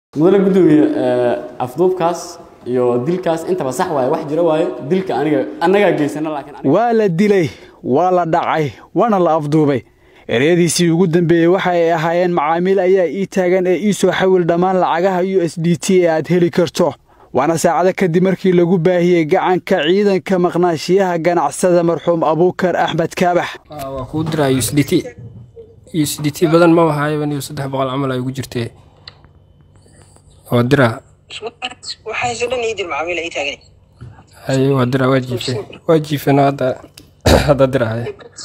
mudane gudoomiye afduubkaas iyo dilkaas intaba sax waaye wax jira waaye dilka aniga annagaa geysana laakiin aniga- waa la dilay waa la dhacay waana la afduubay ereyadiisii ugu dambeeyey waxa ay ahaayeen macaamiil ayaa ii taagan ee ii soo xawil dhammaan lacagaha u s d t ee aad heli karto waana saacado kadib markii lagu baahiyey gacanka ciidanka maqnaashiyaha ganacsada marxuum abuukar axmed kaabax waa kuu diraa u s d t u s d t badan ma wahaayo niyo saddex boqol camal ay ugu jirtee waa diraa waxaase dhan ii dir macaamiil ay taagan haye waa diraa waa jiife waa jiifena hadda hadda dirahaya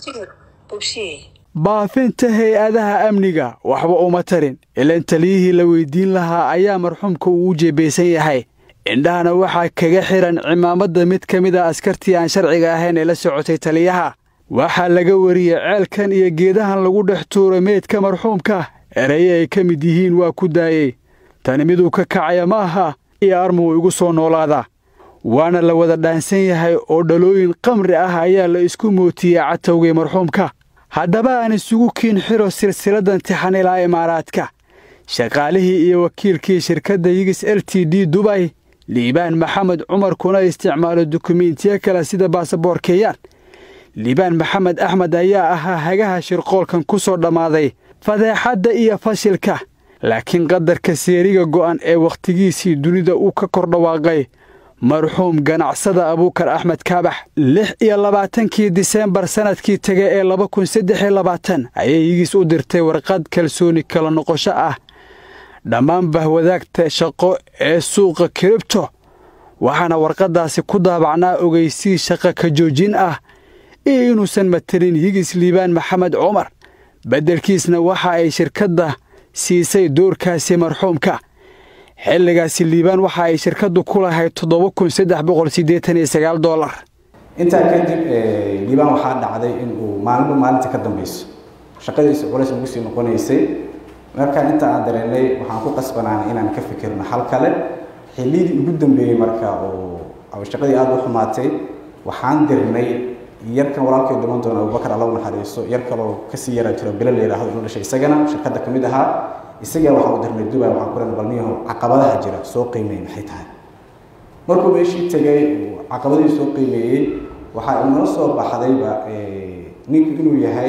bobsiye baafinta hay-adaha amniga waxba uma tarin ilaan taliyihii la weydiin lahaa ayaa marxuumka uu u jeebaysan yahay indhahana waxaa kaga xihan cimaamadda mid ka mid a askartii aan sharciga ahayn ee la socotay taliyaha waxaa laga wariyey ceelkan iyo geedahan lagu dhex tuuray meydka marxuumka ereye ay ka mid yihiin waa ku daayey tani miduu ka kacaya ma aha iyo armuu igu soo noolaadaa waana la wada dhaansan yahay oo dhalooyin qamri ah ayaa la isku mootiyey catowgii marxuumka haddaba aan isugu kiin xiro silsiladdan tixan ilaa imaaraadka shaqaalihii iyo wakiilkii shirkadda yigis l t d dubay liibaan maxamed cumar kuna isticmaalo dukumiintiyo kale sida baasaboor keeyaan liibaan maxamed axmed ayaa ahaa hagaha shirqoolkan ku soo dhammaaday fadeexadda iyo fashilka laakiin qadarka seeriga go'an ee wakhtigiisii dunida uu ka kor dhawaaqay marxuum ganacsada abuukar axmed kaabax lix iyo labaatankii diseembar sannadkii tege ee laba kun saddex iyo labaatan ayay yigis u dirtay warqad kalsooni kala noqosho ah dhammaan bahwadaagta shaqo ee suuqa kiribto waxaana warqaddaasi ku daabacnaa ogeysii shaqo ka joojin ah iyo inuusan matelin yigis liibaan maxamed cumar beddelkiisna waxa ay shirkadda siisay doorkaasi marxuumka xilligaasi liibaan waxa ay shirkaddu ku lahayd toddoba kun saddex boqol siddeetan iyo sagaal dollar intaa kadib liibaan waxaa dhacday in uu maalinba maalinta ka dambeyso shaqadiisa culays ugu sii noqonaysay markaan inta aan dareennay waxaan ku qasbanaanay inaan ka fikirno xal kale xilliyadii ugu dambeeyey marka oo shaqadii aada u xumaatay waxaan dirnay yarkan walaalkay dhiman doona abubakar alla u naxariiso yar kaloo kasii yaraa jiro bilo la yidhaahdo inuu dhashay isagana shirkadda ka mid ahaa isagaa waxaan u dirnay dubai waxaan ku leena balniyaho caqabadaha jira soo qiimeey maxay tahay markuu meeshii tegay uu caqabadihii soo qiimeeyey waxaa inoo soo baxdayba ninku inuu yahay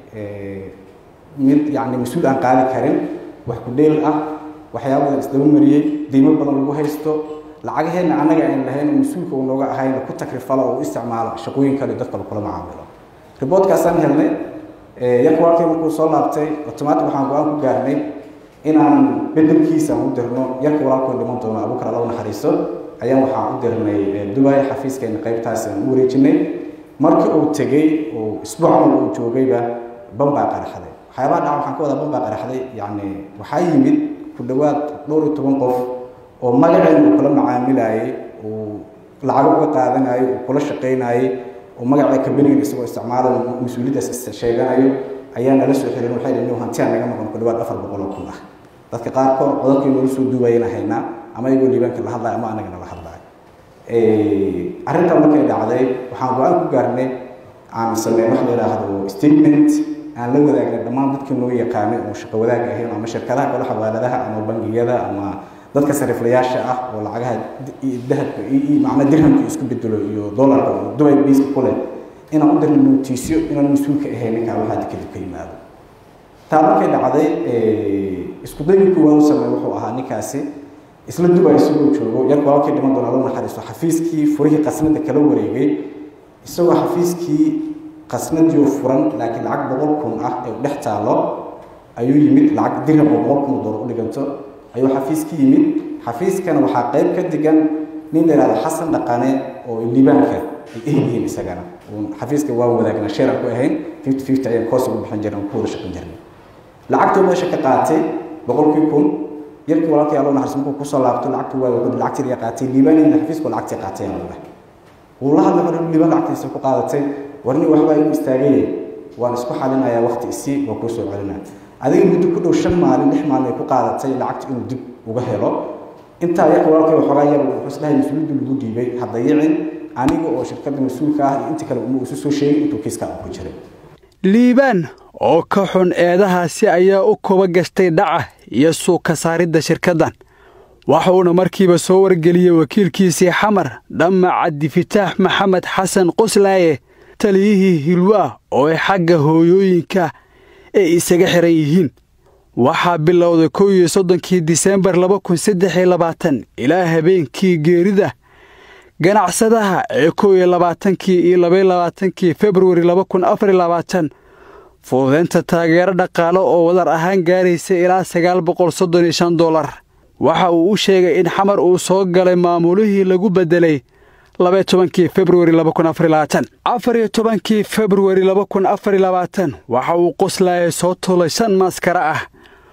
mid yacni mas-uul aan qaadi karin wax ku dheel ah waxyaaba badan isdaba mariyey deymo badan lagu haysto lacagaheenna annaga aan lahayn oo mas-uulka uu nooga ahayna ku takrifalo oo u isticmaalo shaqooyin kale dadka lagula macaamilo riboodkaasaan helnay yarka walkay markuu soo laabtay otomaatic waxaan go-aan ku gaarnay inaan bedelkiisa aan u dirno yarka walaalkoo dhiman doono abuukar alla u naxariiso ayaan waxaan u dirnay dubai xafiiskeena qaybtaasi aan u wareejinay marka uu tegey oo isbuuc camal uu joogayba bambaa qaraxday waxyaabaha dhaca waxaan ka wadaa bambaa qaraxday yacni waxaa yimid ku dhowaad dhowr iyo toban qof oo magaceen uu kula macaamilayay uu lacago uga qaadanayo uu kula shaqaynaayay oo magaca kabanigan isagoo isticmaalayo mas-uuliyaddaas sheeganayo ayaa nala soo xirin waxay dhaheen hantiyaa naga maqan ku dhowaad afar boqol oo kun ah dadka qaarkood codadkii noola soo duubayana haynaa ama iyagoo liibaanka la hadlayo ama anagana la hadlayo arrintan markay dhacday waxaan go-aan ku gaarnay aan sameyn wax la yidhaahdo statement aan la wadaagna dhammaan dadkii noo yaqaanay oo shaqo wadaag ahayn ama shirkadaha kale xawaaladaha ama bangiyada ama dadka sariflayaasha ah oo lacagaha dahabka macna dirhamka isku bedelo iyo dollarka oo dubai biiska ku leh inaan u dirno notiisyo inaan mas-uulka ahayn ninkaan waxaa kadib ka yimaado taa markay dhacday isku daygi kuwaan u sameey wuxuu ahaa ninkaasi isla dubai isagoo joogo yarka walaalkii dhiman doona loo naxariisto xafiiskii furihii qasnada kala wareegay isagoo xafiiskii qasnadiioo furan laakiin lacag boqol kun ah ee u dhex taalo ayuu yimid lacag dirham oo boqol kun dollar u dhiganto ayuu xafiiskii yimid xafiiskana waxaa qayb ka digan nin la yihahdo xasan dhaqane oo liibaanka ay ehyihiin isagana xafiiska waan wadaagnaa sheeran ku ahayn fifty fifty ayaan koos ugu bixin jirnay ku wada shaqin jirnay lacagtuu meesha ka qaatay boqolkii kun yarkii walaalkii allo naxariis markuu kusoo laabto lacagtu waa wuxuu lacagtii laga qaatay liibaanina xafiisku lacagtii qaatay aan leh wuu la hadlay markuu liibaan lacagtiisa ku qaadatay warni waxbaa igu istaagay waan isku xalinayaa waqti isii waa kuu soo celinaa adiga muddo ku dhow shan maalin lix maalin ay ku qaadatay lacagta inuu dib uga helo intaa yarka walaalkay waxoogaa yar wuxuu isdhahay mas-uuliyaddu lagu dhiibay ha dayicin aniga oo shirkadda mas-uulka ah iyo inta kale uma isu soo sheegin intuu kiiskaa uu ku jiray liibaan oo ka xun eedahaasi ayaa u kuba gashtay dhaca iyo suuka saaridda shirkaddan waxuuna markiiba soo wargeliyey wakiilkiisii xamar dhamma cabdifitaax maxamed xasan qoslaaye taliyihii hilwaa oo ay xagga hooyooyinka ay isaga xihan yihiin waxaa bilowday kow iyo soddonkii disembar laba kun saddex iyo labaatan ilaa habeenkii geerida ganacsadaha ee kow iyo labaatankii iyo labaiyo labaatankii februari laba kun afar iyo labaatan fududeynta taageero dhaqaale oo wadar ahaan gaaraysa ilaa sagaal boqol soddon iyo shan dollar waxa uu u sheegay in xamar uu soo galay maamulihii lagu beddelay labaiyo tobankii februari laba kun afar iyo labaatan afar iyo tobankii februari laba kun afar iyo labaatan waxa uu qoslaaya soo tulay shan maaskara ah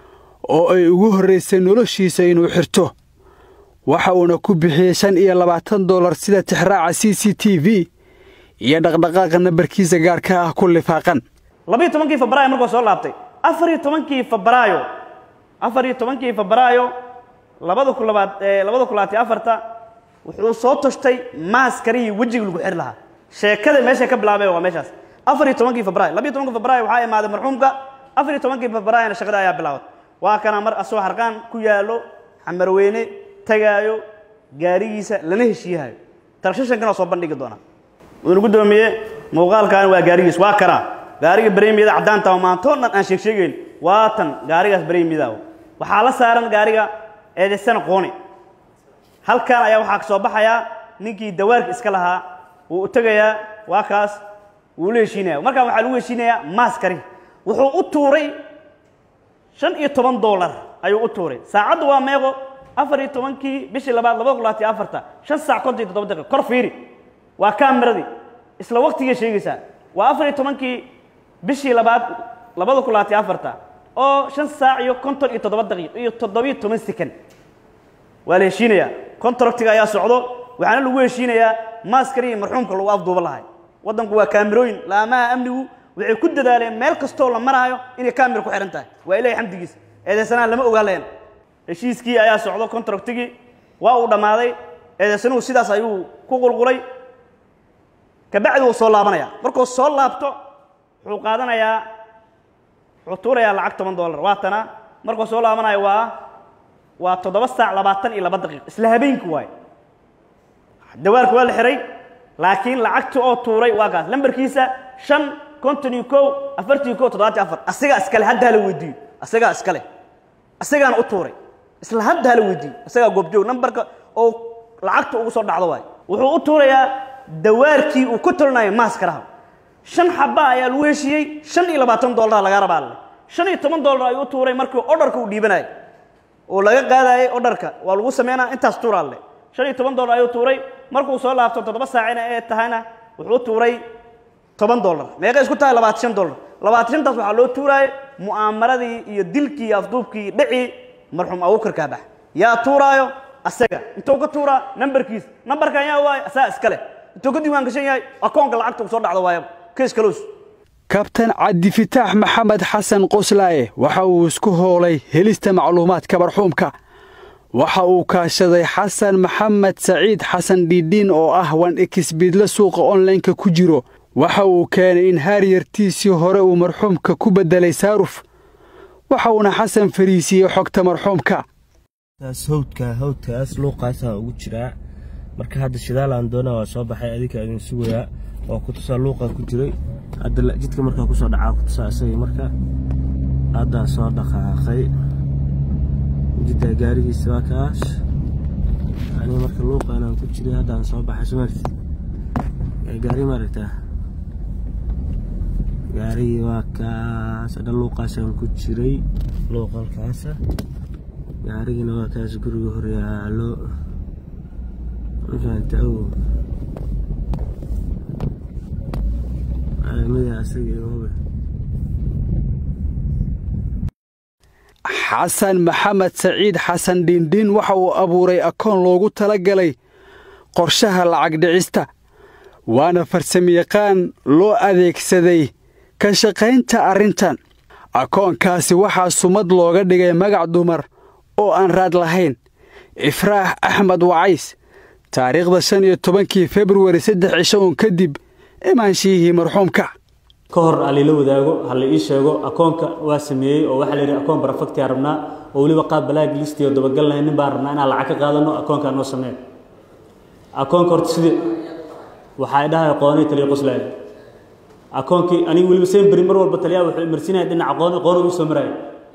oo ay ugu horraysay noloshiisa inuu xirto waxa uuna ku bixiyey shan iyo labaatan dollar sida tixraaca c c t v iyo dhaqdhaqaaqa nambarkiisa gaarka ah ku lifaaqan labiiyo tobankii febraayo markuu soo laabtay afar iyo tobankii febraayo afar iyo tobankii febraayo labada kun labaad labada kun labaatiyo afarta wuxuu soo toshtay maaskarihii wejiga lagu xiri lahaa sheekada meeshay ka bilaabeen waa meeshaas afar iyo tobankii febraayo labiyo tobankii febraayo waxaa imaaday marxuumka afar iyo tobankii febraayona shaqada ayaa bilaabatay waa kana mar asoo harqaan ku yaallo xamarweyne tagaayo gaarigiisa lana heshiiyahayo talshashankana soo bandhigi doonaa wuxuuna guddoomiye muuqaalkan waa gaarigiis waa kanaa gaariga bareemiyada caddaanta oo maantoo dhan aan sheeg sheegayn waa tan gaarigaas bareemiyada waxaa la saaran gaariga eedaysana qooni halkan ayaa waxaa ka soo baxayaa ninkii dawaarka iska lahaa wuu u tegayaa waa kaas wuu la heshiinaya markaan waxaa lagu heshiinayaa maaskari wuxuu u tuuray shan iyo toban dollar ayuu u tuuray saacaddu waa meeqo afar iyo tobankii bishii labaad laba kun labaatiyo afarta shan saac konton iyo toddoba daqiiq kor fiiri waa kaameradii isla waqtigay sheegaysaa waa afar iyo tobankii bishii labaad labada kun labaatiyo afarta oo shan saac iyo konton iyo toddoba daqiiq iyo toddobiyo toban sekan waa la heshiinayaa contractiga ayaa socdo waxaana lagu heshiinayaa maaskarihi marxuumka lagu afduuba lahay waddanku waa kaamirooyin laamaha amnigu waxay ku dadaaleen meel kastoo la maraayo inay kaamira ku xihan tahay waa ilahay xamdigiisa eedeysanaha lama ogaa lahen heshiiskii ayaa socdo contractigii waa uu dhammaaday eedeysanuhu sidaas ayuu ku qulqulay kabacdi wuu soo laabanaya markuu soo laabto wuxuu qaadanayaa wuxuu tuurayaa lacag toban dollar waatana markuu soo laabanayo waa waa toddoba saac labaatan iyo laba daqiiq isla habeenki waayo dawaarka waa la xihay laakiin lacagta oo tuuray waa kaas lambarkiisa shan konton iyo kow afartan iyo kow toddobaatan afar asagaa iskale hadda hala weydiiyo asagaa iskale asagaana u tuuray isla hadda hala weydiiyo asagaa goobjoog nambarka oo lacagta ugu soo dhacdo waayo wuxuu u tuurayaa dawaarkii uu ku tolinayo maaskaraha shan xaba ayaa lagu heshiiyey shan iyo labaatan dollar laga rabaa alle shan iyo toban dollar ayuu u tuuray markii odharka uu dhiibanayo oo laga qaadayay odharka waa lagu sameynaa intaas tuur alle shan iyo toban dollar ayuu tuuray markuu soo laabto toddoba saacina ee tahayna wuxuu tuuray toban dollar meeqay isku tahay labaatan shan dollar labaatan shantaas waxaa loo tuuraayay mu'aamaradii iyo dilkii iyo afduubkii dhacii marxuum abuukar kaabax yaa tuuraayo asaga intuu ka tuuraa nambarkiis nambarkan yaa waayo asaga iska leh intuu ka diiwaan gashan yahay akoonka lacagta uu soo dhacdo waayaba kees kaloos kabtan cabdifitaax maxamed xasan qoslaaye waxa uu isku hoolay helista macluumaadka marxuumka waxa uu kaashaday xasan maxamed saciid xasan dhiidhiin oo ah wan ekisbiidle suuqa onlineka ku jiro waxa uu keenay in haaryartiisii hore uu marxuumka ku beddelay saaruf waxa uuna xasan fariisiiyey xogta marxuumka hawdka hawdkaas luuqaasaa ugu jiraa marka hadda shidaal aan doona waa soo baxay adinka idin sugayaa oo kutusaa luuqaa ku jiray hadda jidka markaa kusoo dhacaa kutusaa isagii marka haddaan soo dhaqaaqay jiddaa gaarigiisa waa kaas ani marka luuqa inaan ku jiray haddaan soo baxay somaarti gaari maaragtaa gaarigii waa kaas hadha luuqaasaan ku jiray luuqalkaasa gaarigina waa kaas guriga horyaalo mafaanta ow caalamada asaga iyo hube xasan maxamed saciid xasan dhiindhiin waxa uu abuuray akoon loogu tala galay qorshaha lacag dhicista waana farsamayaqaan loo adeegsaday ka shaqaynta arrintan akoonkaasi waxaa sumad looga dhigay magac dumar oo aan raad lahayn ifraax axmed wacays taariikhda shan iyo tobankii februari saddex cisho uun kadib imaanshihii marxuumka ka hor alila wadaago ha la ii sheego akoonka waa sameeyey oo waxaa la yidhi akoon barafagtiyaa rabnaa oo weliba qaab balaag listiyo dabagal lahayn nin baan rabnaa inaan lacag ka qaadano akoonkaa noo samee akoonka horta sidii waxaa dhahay qoonay taliya qoslaaya akoonkii aniga weliba semberi mar walba taliyaa wuxuu imarsinaya dhinaca qooni qooni uu soo maraya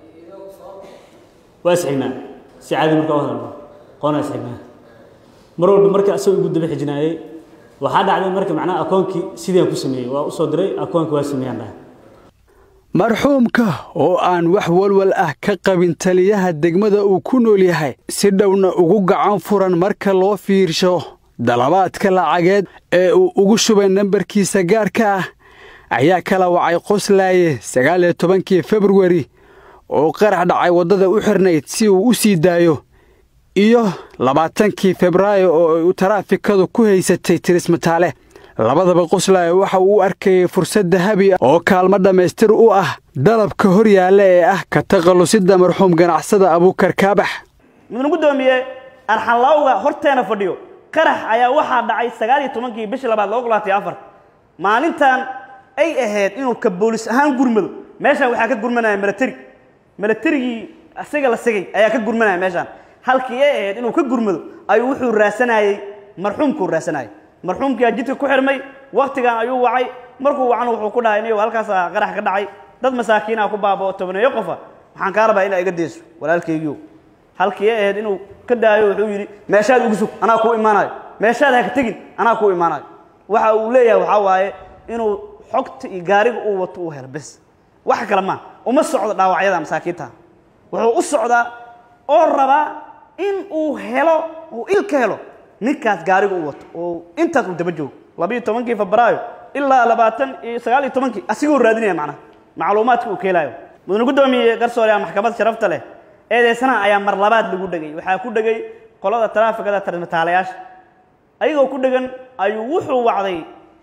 waa isxignaa si caadi markaa u hadalno qoonaa isxignaa mar walba marka asagoo igu daba xijinaayey waxaa dhacday marka macnaha akoonkii sidaan ku sameeyey waa usoo diray akoonka waa sameeyaan dhahay marxuumka oo aan wax walwal ah ka qabin taliyaha degmada uu ku nool yahay si dhowna ugu gacan furan marka loo fiirsho dalabaadka lacageed ee uu ugu shubay nambarkiisa gaarka ah ayaa kala wacay qoslaaye sagaal iyo tobankii februari oo qarax dhacay waddada u xirnayd si uu u sii daayo iyo labaatankii febraayo oo ay u taraafikadu ku haysatay tirismataale labadaba qoslaaye waxa uu u arkayay fursad dahabi ah oo kaalmo dhammaystir u ah dalabka hor yaalla ee ah ka takhallusidda marxuum ganacsada abuukar kaabax mudane guddoomiye arxanlaawga horteena fadhiyo qarax ayaa waxaa dhacay sagaal iyo tobankii bishii labaad laba kulaatay afar maalintan ay ahayd inuu ka boolis ahaan gurmado meeshaan waxaa ka gurmanaya milateri milaterigii isaga la sigay ayaa ka gurmanaya meeshaan halkii ay ahayd inuu ka gurmado ayuu wuxuu raasanayey marxuumkuu raasanayay marxuumkiyaa jidka ku xirmay waktigan ayuu wacay markuu wacana wuxuu ku dhahay niyo halkaasaa qarax ka dhacay dad masaakiinaa ku baabao tobaneeyo qofa waxaan kaa rabaa inaa iga deyso walaalkaygiio halkii ay ahayd inuu ka daayo wuxuu yidhi meeshaad ugu sug anaa kuu imaanayo meeshaad haka tegin anaa kuu imaanayo waxa uu leeyahay waxaa waaye inuu xogta iyo gaariga uu wato uu helo bes wax kale maa uma socdo dhaawacyada masaakiinta wuxuu u socdaa oo rabaa in uu helo uu il ka helo ninkaas gaariga uu wato oo intaas uu daba joogo labiiyo tobankii febraayo ilaa labaatan iyo sagaal iyo tobankii asigoo raadinaya macnaha macluumaadka uu keelaayo mudane guddoomiye garsoore maxkamad sharafta leh eedeysanaha ayaa mar labaad lagu dhegay waxaa ku dhegay qolada taraafikada tarmataalayaasha ayagoo ku dhegan ayuu wuxuu wacday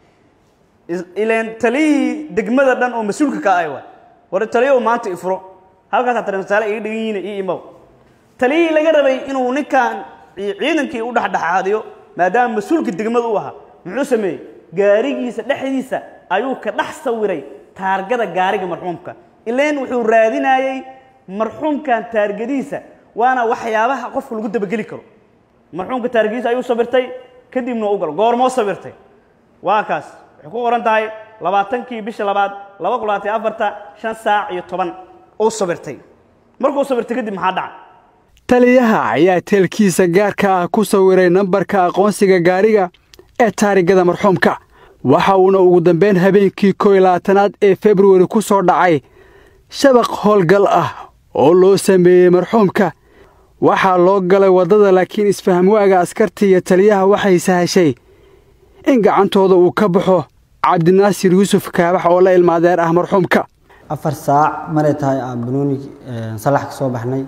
ileen taliyihii degmada dhan oo mas-uulka ka ay waay war taliyahu maanta ifuro halkaasaa tarmataale iga dhegan yihiin io imow taliyihii laga rabay inuu ninkan ciidankii u dhexdhexaadiyo maadaama mas-uulka degmada u ahaa muxuu sameeyey gaarigiisa dhexdiisa ayuu ka dhex sawiray taargada gaariga marxuumka ileen wuxuu raadinayey marxuumkan taargadiisa waana waxyaabaha qofka lagu dabageli karo marxuumka taargadiisa ayuu sabirtay kadibna u galo goormoo sabirtay waa kaas waxay ku qoran tahay labaatankii bisha labaad laba kulaatay afarta shan saac iyo toban uu sabirtay markuu sabirtay kadib maxaa dhacay taliyaha ayaa teelkiisa gaarka ah ku sawiray nambarka aqoonsiga gaariga ee taarigada marxuumka waxa uuna ugu dambayn habeenkii kow iyo labaatanaad ee februari ku soo dhacay shabaq howlgal ah oo loo sameeyey marxuumka waxaa loo galay waddada laakiin isfahamwaaga askarta iyo taliyaha waxay sahashay in gacantooda uu ka baxo cabdinaasir yuusuf kaabax oo la ilmaadeer ah marxuumka afar saac maray tahay aan banooni salax ka soo baxnay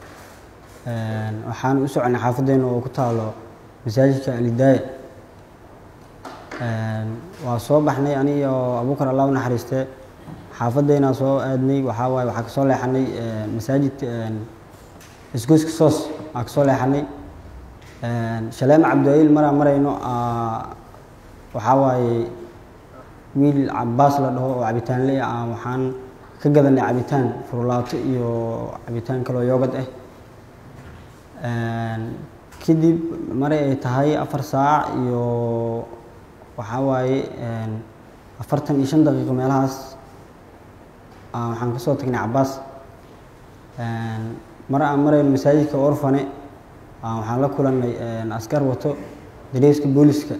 waxaan u soconay xaafaddeena oo ku taalo masaajidka alidaaya waa soo baxnay aniga oo abuukar allah u naxariiste xaafaddeenaa soo aadnay waxaa waaye waxaa kasoo leexanay masaajidka isgoyska soos aa kasoo leexanay shaleema cabdiwayiil maraan marayno waxaa waaye wiil cabaas la dhaho oo cabitaan le ah waxaan ka gadanay cabitaan furlaato iyo cabitaan kaloo yoogad ah kadib maray ay tahay afar saac iyo waxaa waaye afartan iyo shan daqiiqo meelahaas waxaan kasoo tagnay cabaas mar aan marayno masaajidka orfane waxaan la kulanay askar wato dareyska booliska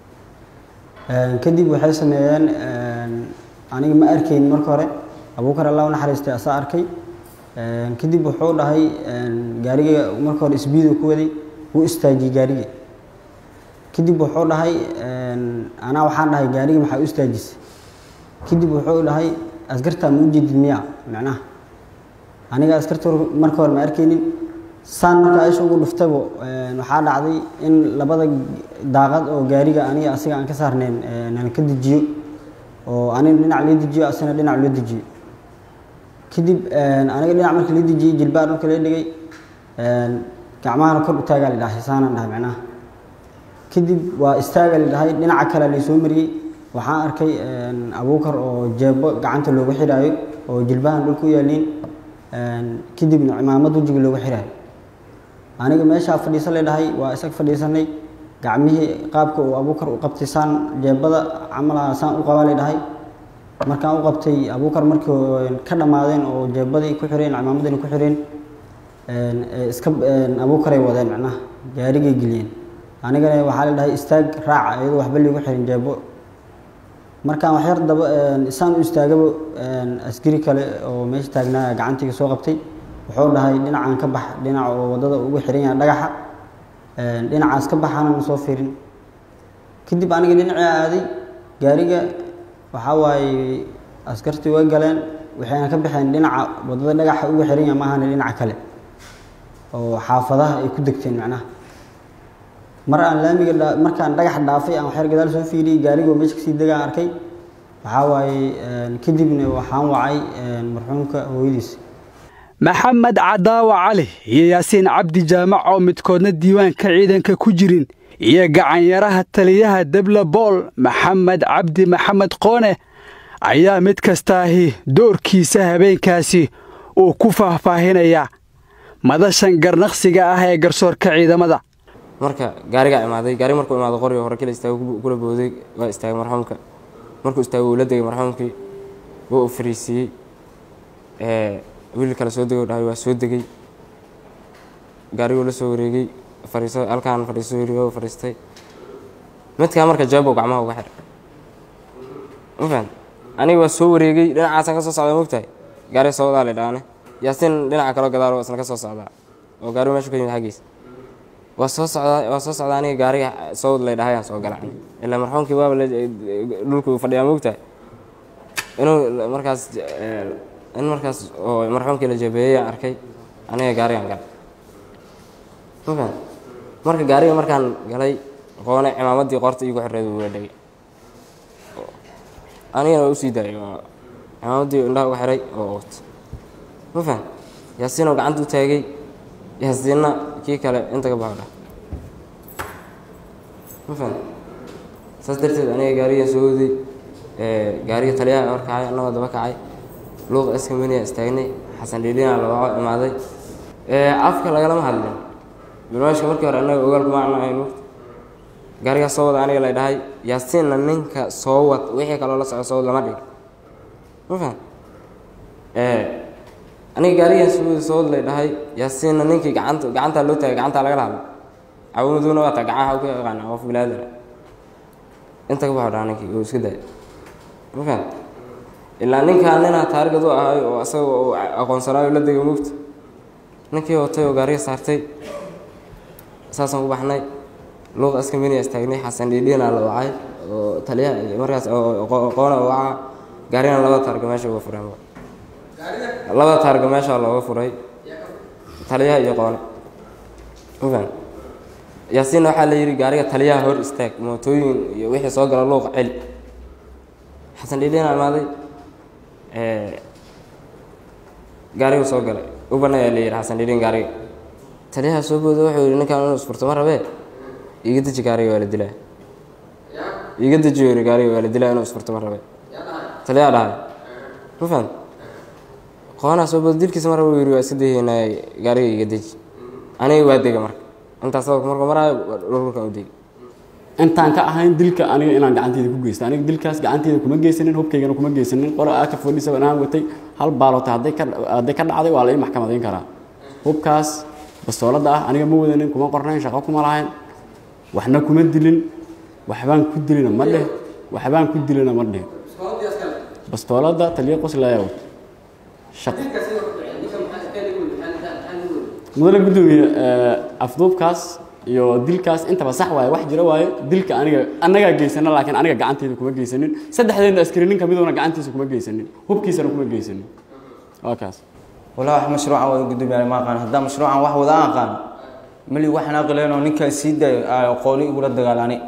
kadib waxay sameeyeen aniga ma arkayn marka hore abuukar allah u naxariistay asaa arkay kadib wuxuu dhahay gaariga marka hore isbiidu ku waday wuu istaajiyey gaariga kadib wuxuu dhahay anaa waxaan dhahay gaariga maxaa u istaajisay kadib wuxuu dhahay askartaa ma u jeedid miya macnaha aniga askarta marka hore ma arkaynin saan marka aisha ugu dhuftabo waxaa dhacday in labada daaqad oo gaariga aniga asiga aan ka saarnayn nala ka dejiyo oo aniga dhinac loo dejiyo asina dhinac loo dejiyo kadib aniga dhinac marka la dejiyey jilbaa dhulka la dhigay gacmahana kor u taagaa la dhahay saanaan dhahay macnaha kadib waa istaaga la dhahay dhinaca kale laysoo mariyey waxaan arkay abuukar oo jeebo gacanta loogu xidhaayo oo jilbahan dhulka u yaaliin kadibna cimaamad wejiga loogu xidhaayo aniga meeshaa fadhiisan la dhahay waa isag fadhiisanay gacmihii qaabka uu abuukar u qabtay saan jeebada camalaha saan u qabaa la dhahay markaan u qabtay abuukar markii ka dhammaadeen oo jeebadii ku xireen cimaamadina ku xireen iska abuukaray wadeen macnaha gaarigay geliyeen anigana waxaa la dhahay istaag raaca iyadoo waxba liigu xirin jeebo markaan waxyar daba isaan u istaagaba askari kale oo meesha taagnaa gacantiga soo qabtay wuxuu dhahay dhinacaan ka bax dhinaca oo waddada ugu xiran yahay dhagaxa dhinacaas ka baxaana ma soo fiirin kadib aniga dhinacii aaday gaariga waxaa waaye askartii way galeen waxayna ka baxeen dhinaca waddada dhagaxa ugu xiran yahay maahane dhinaca kale oo xaafadaha ay ku degteen macnaha mar aan laamiga markaan dhagax dhaafay aan waxyar gadaal soo fiiriyey gaarigoo meesha kasii degaan arkay waxaa waaye kadibna waxaan wacay marxuumka hooyadiis maxamed cadaawa cali iyo yaasiin cabdi jaamac oo midkoodna diiwaanka ciidanka ku jirin iyo gacanyaraha taliyaha debla bool maxamed cabdi maxamed qoone ayaa mid kastaahi doorkiisa habeenkaasi uu ku faahfaahinayaa madashan garnaqsiga ah ee garsoorka ciidamada marka gaarigaa imaaday gaari markuu imaado qoriga hore kala istaago kula booday waa istaagay marxuumka markuu istaagay wuu la degay marxuumkii wuu u fariisiiyey wiil kale soo degay dhahay waa soo degay gaariguu la soo wareegay fariiso halkaan fadhiiso yiri waa fadhiistay midkaa marka jawaab gacmaha uga xidhay ma fahan aniga waa soo wareegay dhinacaasaan ka soo socdaa mogtahay gaari soo wadaa la dhaane yaasiin dhinaca kaloo gadaal isna ka soo socdaa oo gaarigu meeshu ka yimid xaggiisa waa soo socdaa waa soo socdaa aniga gaariga soo lay dhahayaan soo gala ilaa marxuumkii waaba dhulku fadhiyaa mogtahay inuu markaas in markaas oo marxuumkii la jabeeyey arkay aniga gaarigaan galay ma fahan marka gaariga markaan galay qoone cimaamaddii qorta iigu xirreed wuu la dhegay anigana waa usii daayay cimaamaddii indhaha uga xiray oo oot ma fahan yaasiinoo gacanta u taagay yaasiinna kii kale inta ka baxo dhah ma fahan saas darteed aniga gaarigan soo waday gaariga taliyaha hor kacay annagoo daba kacay luuqa eskamaniya istaagnay xasan dhiilina labaco imaaday afka lagalama hadlin barnaamijka markii hore annaga ogaal kuma ana ahayn waqti gaarigaa soo wada aniga lay dhahay yaasiinna ninka soo wad wixii kaloo la soco soo wad lama dhig ma fahan aniga gaarigan soo wada soo wad lay dhahay yaasiinna ninkii gacanta gacantaa loo taagay gacantaa lagala hadlo cawamaduuna waa taa gacaha u ka yaqaana qof bilaadana inta ka baxo dhaa ninkii uu iska daayay ma fahan ilaa ninkaa ninaa taarigad u ahay oo asaga uu aqoonsanaayo la degay mugta ninkii watay oo gaariga saartay saasaan ku baxnay luuqa askaminiya istaagnay xasan dhiidhiina la wacay oo taliyaha markaas qoona waca gaarigana laba taarga meesha uga fureen laba taarga meesha looga furay taliyaha iyo qoone mafan yaasiinna waxaa la yidhi gaariga taliyaha hor istaag mootooyin iyo wixii soo gala luuqa celi xasan dhiidhiina imaaday gaarigu soo galay uban ayaa la yidhi xasan dhiidhin gaariga taliyaha soo booda wuxuu yidhi ninkaan inuu isfurto ma rabee iiga deji gaariga waa la dilaa iiga deji yiri gaariga waa la dilaa inuu isfurto ma rabee taliyaha dhahay ma fahan qoonaa soo booda dilkiisa mar raba yidhi waa iska dayaynaa gaariga iiga deji aniga waa dega marka intaas sababka markuu maraayo dhulkan u degi intaan ka ahayn dilka aniga inaan gacanteyda ku geysta aniga dilkaas gacanteyda kuma geysanin hubkaygana kuma geysanin qolo aa ka fadhiisa anaan watay hal baaloota hadday ka hadday ka dhacday waa la ii maxkamadayn karaa hubkaas bastoolada ah aniga ma wadanin kuma qornayn shaqo kuma lahayn waxna kuma dilin waxbaan ku dilina ma dheh waxbaan ku dilina ma dheh bastoolada taliya qoslaya wata shaqo mudane guddoomiye afduubkaas iyo dilkaas intaba sax waaye wax jira waaye dilka aniga annagaa geysana laakiin aniga gacanteyda kuma geysanin saddexdeena askari nin kamiduna gacantiisa kuma geysanin hubkiisana kuma geysanin waa kaas walaa wax mashruucan wada gudoomiyaal ma aqaan haddaan mashruucan wax wada aan aqaan mali waxaan aqleen oo ninkaan sii daayo aqooni igula dagaalani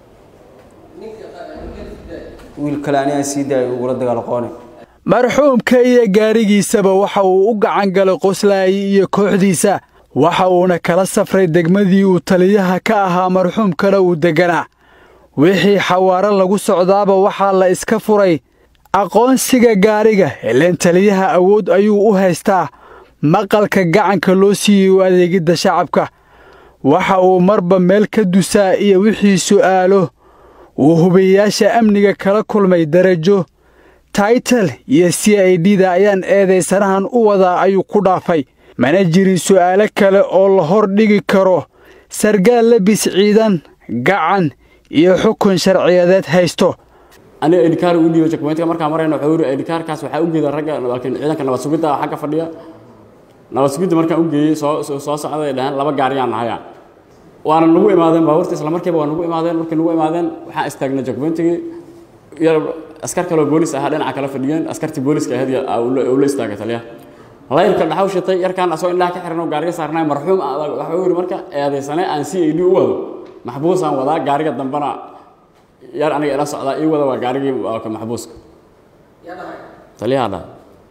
wiil kale ani aan sii daayo igula dagaal aqooni marxuumka iyo gaarigiisaba waxa uu u gacan galay qoslaayi iyo kooxdiisa waxa uuna kala safray degmadii uu taliyaha ka ahaa marxuumkana uu degganaa wixii xawaaro lagu socdaaba waxaa la iska furay aqoonsiga gaariga ileen taliyaha awood ayuu u haystaa maqalka gacanka loo siiyey u adeegidda shacabka waxa uu marba meel ka dusaa iyo wixii su'aalo uu hubiyayaasha amniga kala kulmay darajo taital iyo c i d da ayaan eedaysanahan u wadaa ayuu ku dhaafay mana jirin su'aalo kale oo la hor dhigi karo sargaal labis ciidan gacan iyo xukun sharciyadeed haysto aniga edhikaar u dhiibo jakmeyntka markaan marayna wuxuu yidhi edhikaarkaas waxaa u geeda ragga laakiin ciidanka nabad sugidda xagga fadhiya nabad sugidda markaan u geeyey soo soo socday dhahaan laba gaariyaan nahaya waana nagu imaadeen baabuurta isla markiiba waa nagu imaadeen markay nagu imaadeen waxaan istaagnay jakmeyntigii yar askar kaloo boolis ahaa dhinaca kala fadhiyeen askartii booliska ahayd uu la istaagay taliya layrka dhaxaw shitay yarkaan asoo indhaha ka xiran oo gaariga saarnay marxuum waxuu yidhi marka eedaysane aan c a d u wado maxbuusaan wadaa gaariga dambana yar aniga ila socdaa ii wada waa gaarigii ka maxbuuska taliyaha dhahay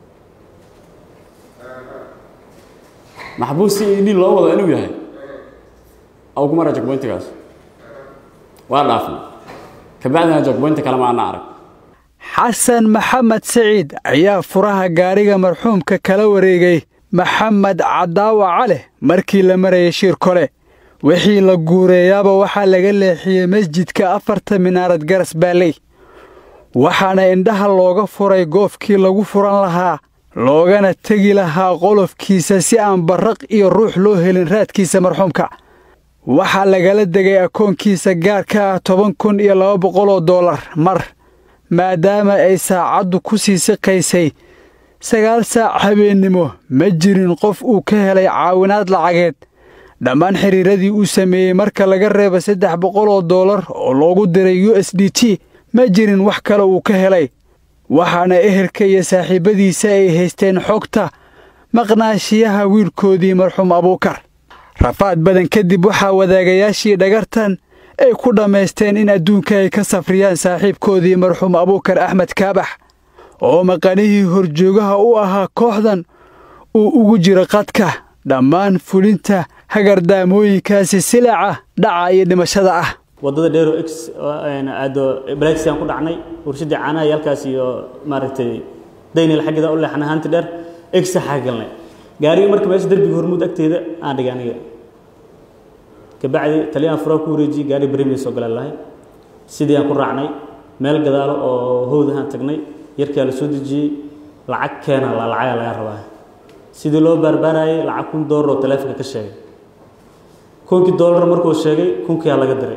maxbuus c a d loo wado inuu yahay aw kumara jagboyntigaas waa dhaafnay kabacdina jagboynta kale maana arag xasan maxamed saciid ayaa furaha gaariga marxuumka kala wareegay maxamed cadaawa cale markii la marayay shir kole wixii la guureeyaaba waxaa laga leexiyey masjidka afarta minaarad garas baalley waxaana indhaha looga furay goofkii lagu furan lahaa loogana tegi lahaa qolofkiisa si aan barraq iyo ruux loo helin raadkiisa marxuumka waxaa lagala degay akoonkiisa gaarka ah toban kun iyo laba boqol oo dollar mar maadaama ay saacaddu ku sii siqaysay sagaal saac habeennimo ma jirin qof uu ka helay caawinaad lacageed dhammaan xidhiiradii uu sameeyey marka laga reeba saddex boqol oo dollar oo loogu diray u s d t ma jirin wax kale uu ka helay waxaana ehelka iyo saaxiibbadiisa ay haysteen xogta maqnaashiyaha wiilkoodii marxuum abuukar rafaad badan kadib waxaa wadaagayaashii dhagartan ay ku dhammaysteen in adduunka ay ka safriyaan saaxiibkoodii marxuum abuukar axmed kaabax oo maqanihii horjoogaha u ahaa kooxdan uu ugu jiro qadka dhammaan fulinta hagardaamooyinkaasi silaca dhaca iyo dhimashada ah wadada dheero x aado balaagsiyaan ku dhacnay warshadii caanaha iyo halkaas iyo maaragtay daynil xaggeeda u leexnay haanti dheer x xaa galnay gaariga marka meesha derbiga hormuud agteeda aan dhigay aniga kabacdi taliyaan furaa ku wareejiyey gaari berimiya soo galaan lahay sidii aan ku raacnay meel gadaalo oo howdahaan tagnay yarkaa la soo dejiyey lacag keena la lacagaa laga rabaa sidii loo baarbaarayay lacag kun doolar oo taleefonka ka sheegay kunkii doolar markuu sheegay kunkiyaa laga diray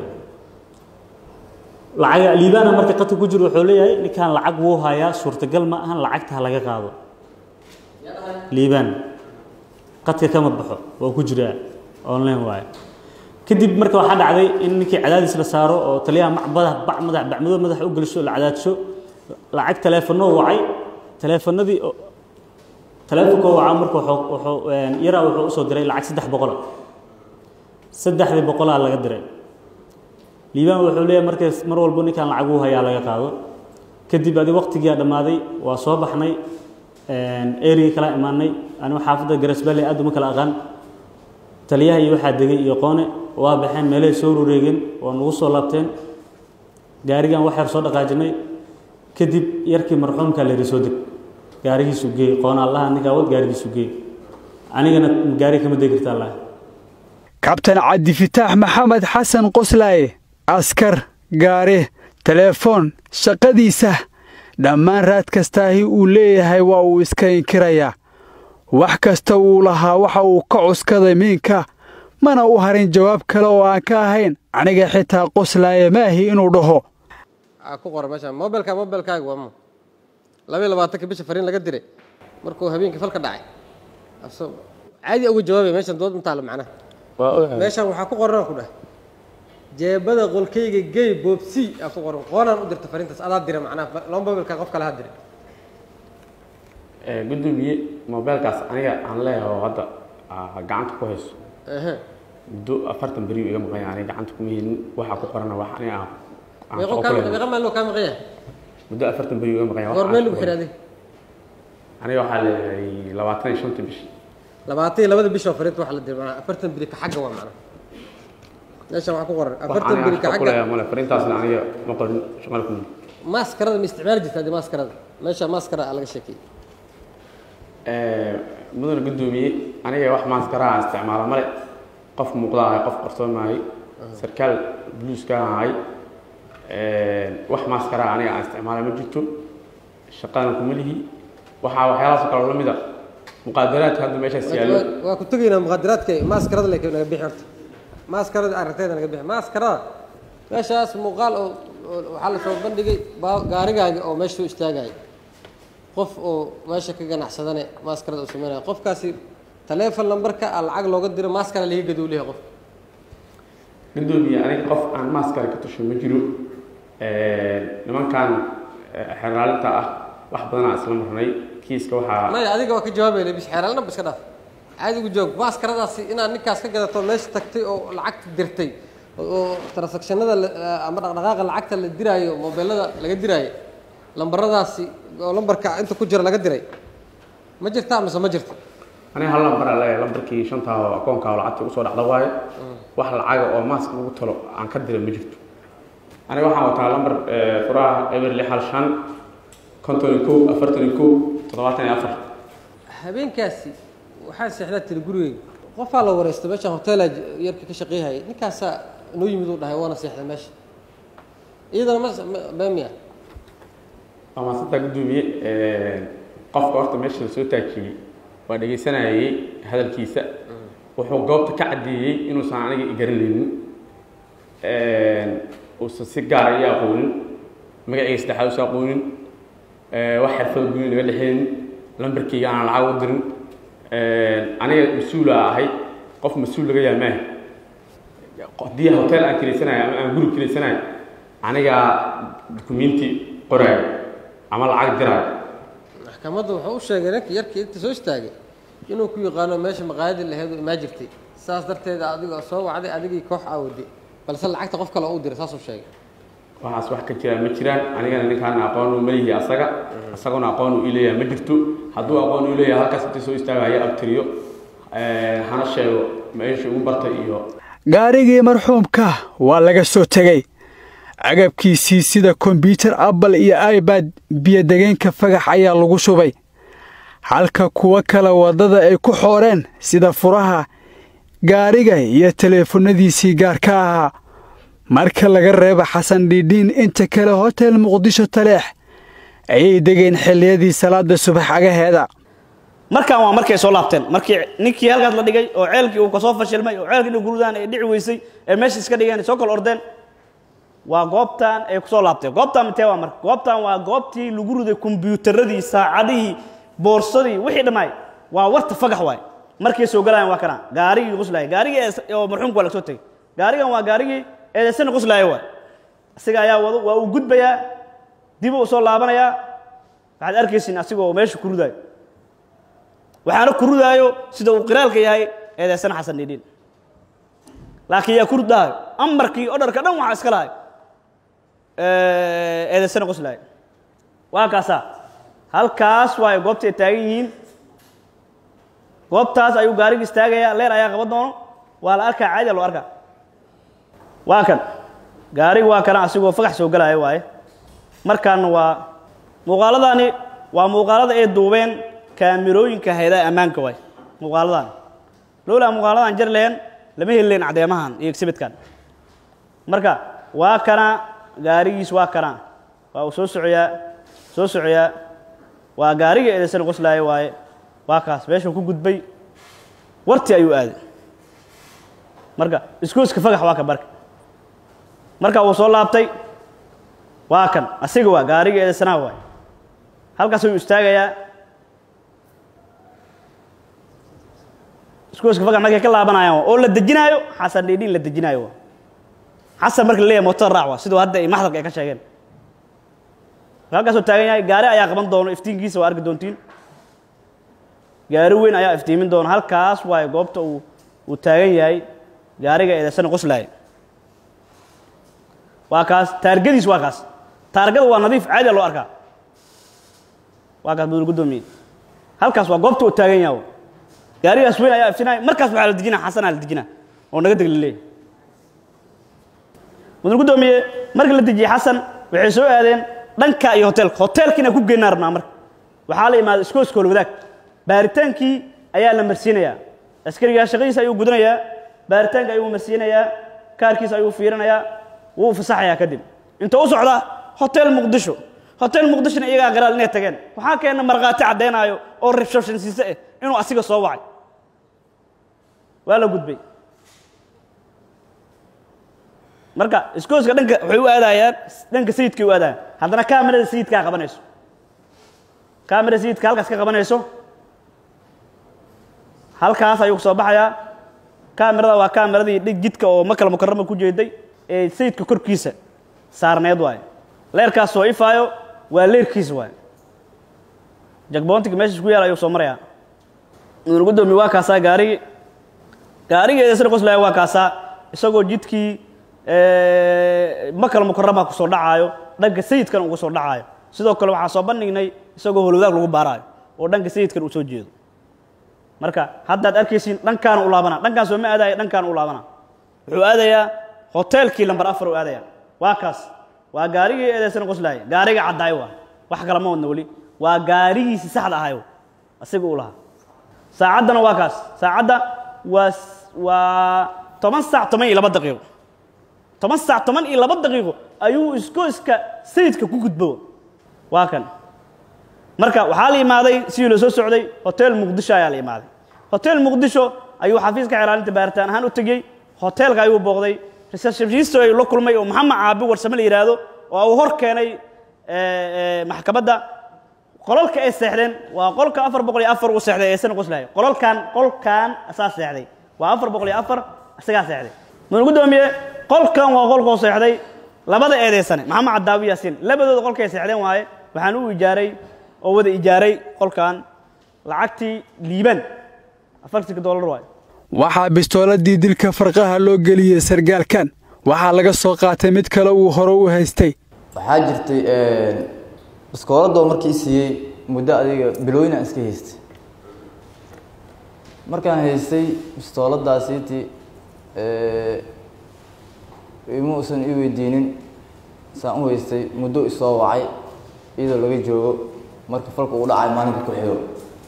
lacaga liibaana marka qadka ku jiro wuxuu leeyahay ninkaan lacag wuu hayaa suurtagal ma ahan lacagta ha laga qaado liibaan qadka kama baxo waa ku jiraa online waaye kadib marka waxaa dhacday in ninkii cadaadis la saaro oo taliyaha macbada bac madax bacmado madax u geliso la cadaadsho lacag taleefanoo wacay taleefanadii taleefonkoo wacaa marka wuxuu yaraa wuxuu usoo diray lacag saddex boqola saddexdii boqolaa laga diray liibaan wuxuu leeyahay markaas mar walbo ninkaan lacag uu hayaa laga qaado kadib adi waqtigiia dhammaaday waa soo baxnay erigii kala imaanay anigu xaafadda garasballe aad uma kala aqaan taliyaha iyo waxaa degay iyo qoone waa baxeen meelahay soo wareegeen waa nagu soo laabteen gaarigan wax yar soo dhaqaajinay kadib yarkii marxuumkaa la yidhi soo deg gaarigiisu geey qoona allaha ninkaa wad gaarigiisu geey anigana gaari kama degi karta allah kabtan cabdifitaax maxamed xasan qoslaaye askar gaare teleefoon shaqadiisa dhammaan raad kastaahi uu leeyahay waa uu iska inkirayaa wax kasta uu lahaa waxa uu ka cuskaday miinka mana u harin jawaab kale oo aan ka ahayn aniga xitaa qoslaaye maahi inuu dhaho ku qora meesha mobilka mobilkaaga waa mu labaiy labaatanka bisha fariin laga diray markuu habeenkii falka dhacay caadi uga jawaabay meeshan dood intaalo macnaha meeshan waxaa ku qoran ku dhah jeebada qolkayga gey boobsi aa ku qoran qoonaan u dirta fariintaas adaa dira macnaha laba mobilka qof kale ha diray gudoomiye mobilkaas aniga aan leeyahay oo hadda gacanta ku hayso muddo afartan beri iga maqan yahay aniga gacanta kuma helin waxaa ku qorana wax aniga aan meeqa maaloo kaa maqan yahay muddo afartan beri iga maqan yahay goor meel lagu xidhaaday aniga waxaa leeyahay labaatan iyo shanta bishi labaatan iyo labada bishoo fariinta waxa la diray macnaha afartan beri ka xagga waa macnaha meeshan waxaa ku qoran wax afartan aniga beri shaqo ka ku xagga leeyahay male fariintaasna aniga ma qorin shaqana ku mid maaskarada ma isticmaali jirta haddii maaskarada meesha maaskara aa laga sheekeeyey mudana guddoomiye aniga wax maaskara aan isticmaala male qof muuqda ahay qof qarsoon maahay sarkaal buluuska ahay wax maaskara aniga aan isticmaala ma jirto shaqadana kuma lihi waxaa waxyaalahaas kaloo la mid a muqaadaraadka hadda meeshaas yaallo Waa- waa ku tegaynaa muqaadaraadka maaskarada leke naga bixi horta maaskarada aragtayda naga bixi maaskarada meeshaas muuqaal oo oo- waxaa la soo bandhigay baa- gaarigaaga oo meesha u istaagaya qof oo meesha ka ganacsadane maaskarada uu sameynaya qofkaasi taleefon lambarka a lacag looga diro maaskara laga gaduu leeyahay qof guddoomiye aniga qof aan maaskara ka tusho ma jiro nimankan xeraalinta ah wax badanaa isla marnay kiiska waxaa maya adiga waa ka jawaabaya lebis xeeraalna ba iska dhaaf caadi ugu jawaab maaskaradaasi inaad ninkaas ka gadato meesha tagtay oo lacagta dirtay oo transactionada la- ama dhaqdhaqaaqa lacagta la diraayo mobeelada laga diraayo lambaradaasi oo lambarka inta ku jira laga diray ma jirtaa mise ma jirto aniga hal lambar aan leeyahay lambarkii shantaa oo akoonka oo lacagta usoo dhacda waaye wax lacaga oo maask lagu talo aan ka diray ma jirto aniga waxaan wataa lambar eh, furaha eber lix hal shan konton iyo kow afartan iyo kow toddobaatan iyo afar habeenkaasi waxaa seexdaa tiri gurigeyga qofaa la wareystay meeshaan hoteelaa yarka ka shaqeeyhaya ninkaasaa noo yimid uu dhahay waana seexday meesha iyadana ma ma- beemiya waa maasantaa guddoomiye qofka horta meesha la soo taajiyey waa dhegaysanayay hadalkiisa wuxuu goobta ka caddeeyey inuusan aniga i garanaynin uusan si gaara ii aqoonin magacayga saddexaad usan aqoonin wax xirfada gooni naga dhexeynin lambarkayga aanan lacag u dirin aniga mas-uula ahay qof mas-uul laga yahay maaha haddii hotel aan kilaysanayo ama aan guri kilaysanayo anigaa dukumenti qoraayo ama lacag diraayo maxkamadda wuxuu u sheegay ninka yarkii inta soo istaagay inuu ku yaqaano meesha maqaayadii laheed oo imaa jirtay saas darteed adiga soo wacday adigii koox aawaday balse lacagta qof kale oo u diray saasuu sheegay waxaas wax ka jiraan ma jiraan anigana ninkaana aqoon u malihi asaga isaguna aqoon uu ileeyahay ma jirto hadduu aqoon uu leeyahay halkaas intii soo istaagaya abtiriyo hana sheego meesha ugu bartay iyo gaarigii marxuumka waa laga soo tegey agabkiisii sida kombyutar apple iyo ibad biyodegeenka fagax ayaa lagu shubay halka kuwo kale waddada ay ku xooreen sida furaha gaariga iyo teleefonnadiisii gaarka ahaa marka laga reebo xasan dhiidhiin inta kale hotel muqdisho taleex ayay degeen xilliyadii salaada subax agaheeda markaan waa markay soo laabteen markii ninkii halkaas la dhigay oo ceelkii uu kasoo fashilmay oo ceelkii inay gurudaan ay dhici weysay ee meesha iska dhigeen ay soo kala ordeen waa goobtan ay kusoo laabteen goobtan mitee waa marka goobtan waa goobtii lagu riday kombiyuutaradii saacadihii boorsadii wixii dhammaay waa warta fagax waay markay soo galayaan waa kana gaarigii quslaaya gaarigii ee- oo marxuumka waa laga soo tegey gaarigan waa gaarigii eedeysana quslaaya waay isaga ayaa wado waa uu gudbayaa dib uu soo laabanayaa waxaad arkaysin asigoo meesha ku ridaayo waxaana ku ridaayo sida uu qiraalka yahay eedeysana xasan dhiidhiin laakiin yaa ku ridaayo amarkii odharka dhan waxaa iska lahay eedeysana qoslaaya waa kaasaa halkaas waayo goobta ay taagan yihiin goobtaas ayuu gaarigi istaagayaa leer ayaa qaban doono waa la arkaa caadiya loo arkaa waa kan gaarigi waa kana asigoo fagax soo galaya waaye markaana waa muuqaaladani waa muuqaalada ay duubeen kaamirooyinka hayadaha ammaanka waay muuqaaladan lowlaa muuqaaladan jar lehen lama heli lahen caddeemahan iyo exhibitkan marka waa kana gaarigiis waa kana waa uu soo socoyaa soo socoyaa waa gaarigii eedaysana qoslaaya waaye waa kaas meeshuu ku gudbay wartii ayuu aaday marka iskooska fagax waa ka barka marka uu soo laabtay waa kan asiga waa gaarigii eedaysanaha waay halkaas ayuu istaagayaa iskooska fagax markay ka laabanayaan oo la dejinaayo xasan dhiidhiin la dejinaayo waa xasan marka la leeyahay motor raac waa siduu hadda ay maxdalka ay ka sheegeen halkaasuu taagan yahay gaari ayaa qaban doono iftiinkiisa waa arki doontiin gaari weyn ayaa iftiimin doona halkaas waayo goobta uu uu taagan yahay gaariga eedaysana qoslaaya waa kaas taargadiis waa kaas taargada waa nadiif caadiya loo arkaa waa kaas budul guddoomiye halkaas waa goobta uu taagan yahay gaarigaas weyn ayaa iftiinaya markaas waxaa la dejinaa xasanaa la dejinaa oo naga deg la leeyahay mudan guddoomiye markii la dejiyey xasan waxay soo aadeen dhanka iyo hoteelka hoteelkiina ku geynaa rabnaa marka waxaa la imaaday iskooskool wadaag baaritaankii ayaa la marsiinayaa askarigaa shaqadiisa ayuu gudanayaa baaritaanka ayuu marsiinayaa kaarkiisa ayuu fiirinayaa wuu fasaxayaa kadib inta u socda hotel muqdisho hotel muqdishona iyagaa qiraal inay tageen waxaa keena markhaati caddaynaayo oo reception siise ah inuu asiga soo wacay waa la gudbay marka iskooska dhanka waxay u aadayaan dhanka sayidkay u aadayaan haddana kaamirada sayidkaa qabanayso kaamirada sayidka halkaas ka qabanayso halkaas ayuu soo baxayaa kaamirada waa kaamiradii dhig jidka oo makal mukarama ku jeeday ee sayidka korkiisa saarneed waaye leerkaas soo ifaayo waa leerkiisa waaye jagboontiga meesha ku yaal ayuu soo marayaa mudan guddoomiye waa kaasaa gaarigii gaarigeeda sida qoslaya waa kaasaa isagoo jidkii makal mukarama ku soo dhacaayo dhanka sayidkan uga soo dhacaayo sidoo kale waxaa soo bandhignay isagoo holwadaag lagu baaraayo oo dhanka sayidkan uu soo jeedo marka haddaad arkaysiin dhankaana u laabana dhankaan soo ma aadaya dhankaana u laabana wuxuu aadayaa hoteelkii lambar afar u aadaya waa kaas waa gaarigii eedeysana qoslaaya gaariga caddaayo waa wax kale ma wadna weli waa gaarigiisi saxda ahayo asiga uu lahaa saacaddana waa kaas saacadda waa waa toban saac toban iyo laba daqiiqo toban saac toban iyo laba daqiiqo ayuu iskooska sayidka ku gudbo waa kan marka waxaa la imaaday sidii loo soo socday hotel muqdisho ayaa la imaaday hotel muqdisho ayuu xafiiska xeelaalinta baaritaan ahaan u tegey hoteelka ayuu booqday receptionist ay la kulmay oo maxamed caabi warsame la yidhaahdo oo uu hor keenay maxkamadda qolalka ay seexdeen waa qolka afar boqol iyo afar uu seexday eesana qoslahay qolalkan qolkan asaa seexday waa afar boqol iyo afar isagaa seexday mudan guddoomiye qolkan waa qolkoo seexday labada eedeysane maxamed cadaawi yaasiin labadooda qolkay seexdeen waaye waxaan u ijaaray oo wada ijaaray qolkan lacagtii liiban afartanka dollar waaye waxaa bistooladii dilka farqaha loo geliyey sargaalkan waxaa laga soo qaatay mid kale uu hore u haystay waxaa jirtay biskooladoo markii siiyey muddo adiga bilooyinaan iska haystay markaan haystay bistooladaasiiti ima uusan ii weydiinin saan u haystay muddo isoo wacay iyadoo laga joogo marka falka uu dhacay maalinka ku xigo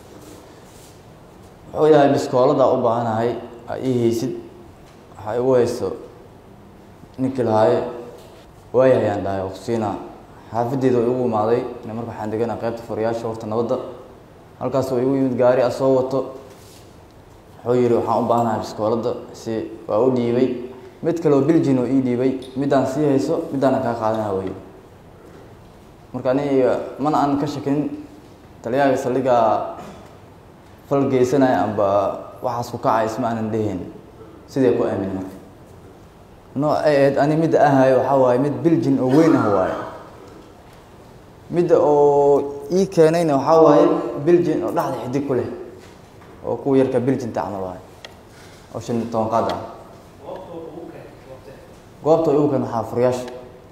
wuxuu yahay biskooladaa u baahanahay aa ii haysid waxaa igu haysto ninkii lahaaye waayahayaan dhahay oo kusiinaa xaafadeeda oo igu imaaday ina marka waxaan deganaa qaybta furayaasha horta nabadda halkaas oo igu yimid gaari a soo wato wuxuu yidhi waxaan u baahanahay biskooladda si waa u dhiibay mid kaleoo biljin oo ii dhiibay middaan sii hayso middaana kaa qaadanaa wey marka aniga mana aan ka shakin taliyaaga saldhigaa fal geysanaya amba waxaas ku kacay isma aanan dhehayn sidee ku aamin marka nooc ay ahayd ani midda ahayo waxaa waaye mid biljin oo weyn ah waaye midda oo ii keenayna waxaa waaye biljin oo dhexda xidig ku leh oo kuwa yarka biljinta camal waaye oo shan iyo toban qaad ah goobta igu keen waxaa furayaasha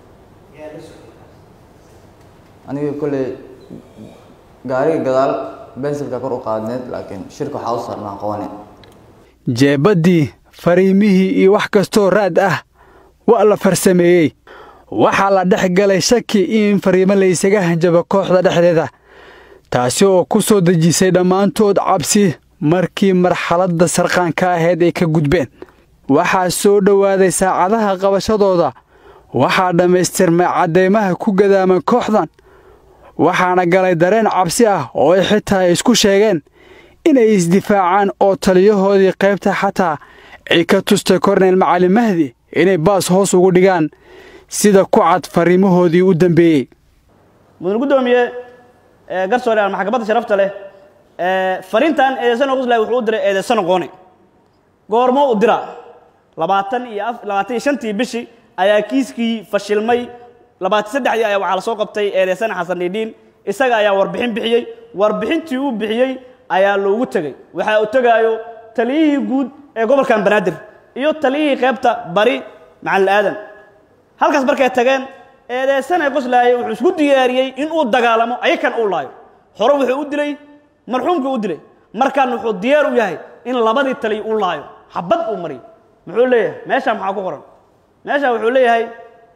aniga kolley gaariga gadaal bensilka kor u qaadneed laakiin shirka waxaa u saarnaa qabane jeebaddii fariimihii iyo wax kastoo raad ah waa la farsameeyey waxaa la dhex galay shaki in fariimo laysaga hanjabo kooxda dhexdeeda taasi oo ku soo dejisay dhammaantood cabsi markii marxaladda sarqaanka ahayd ay ka gudbeen waxaa soo dhowaaday saacadaha qabashadooda waxaa dhammaystirmay caddaymaha ku gadaaman kooxdan waxaana galay dareen cabsi ah oo ay xitaa ay isku sheegeen inay isdifaacaan oo taliyahoodii qaybta xataa ay ka tustay korneyl macalin mahdi inay baas hoos ugu dhigaan sida ku cad fariimahoodii u dambeeyey mudan guddoomiye garsoore maxkamadda sharafta leh fariintan eedeysano quslay wuxuu u diray eedeysano qoone goormo u dira labaatan iyo labaatan iyo shantii bishii ayaa kiiskii fashilmay labaatan saddexdii ayaa waxaa la soo qabtay eedeysane xasan dhiidhiin isaga ayaa warbixin bixiyey warbixintii uu bixiyey ayaa loogu tegey waxaa u tegaayo taliyihii guud ee gobolkan banaadir iyo taliyihii qaybta bari macalin aadan halkaas markay tageen eedeysane qoslaaye wuxuu isku diyaariyey in uu dagaalamo ayakan uu laayo hore wuxuu u dilay marxuumkii u dilay markaan wuxuu diyaar u yahay in labadii taliy uu laayo xabad uu mariyo muxuu leeyahay meeshaa maxaa ku qoran meeshaa wuxuu leeyahay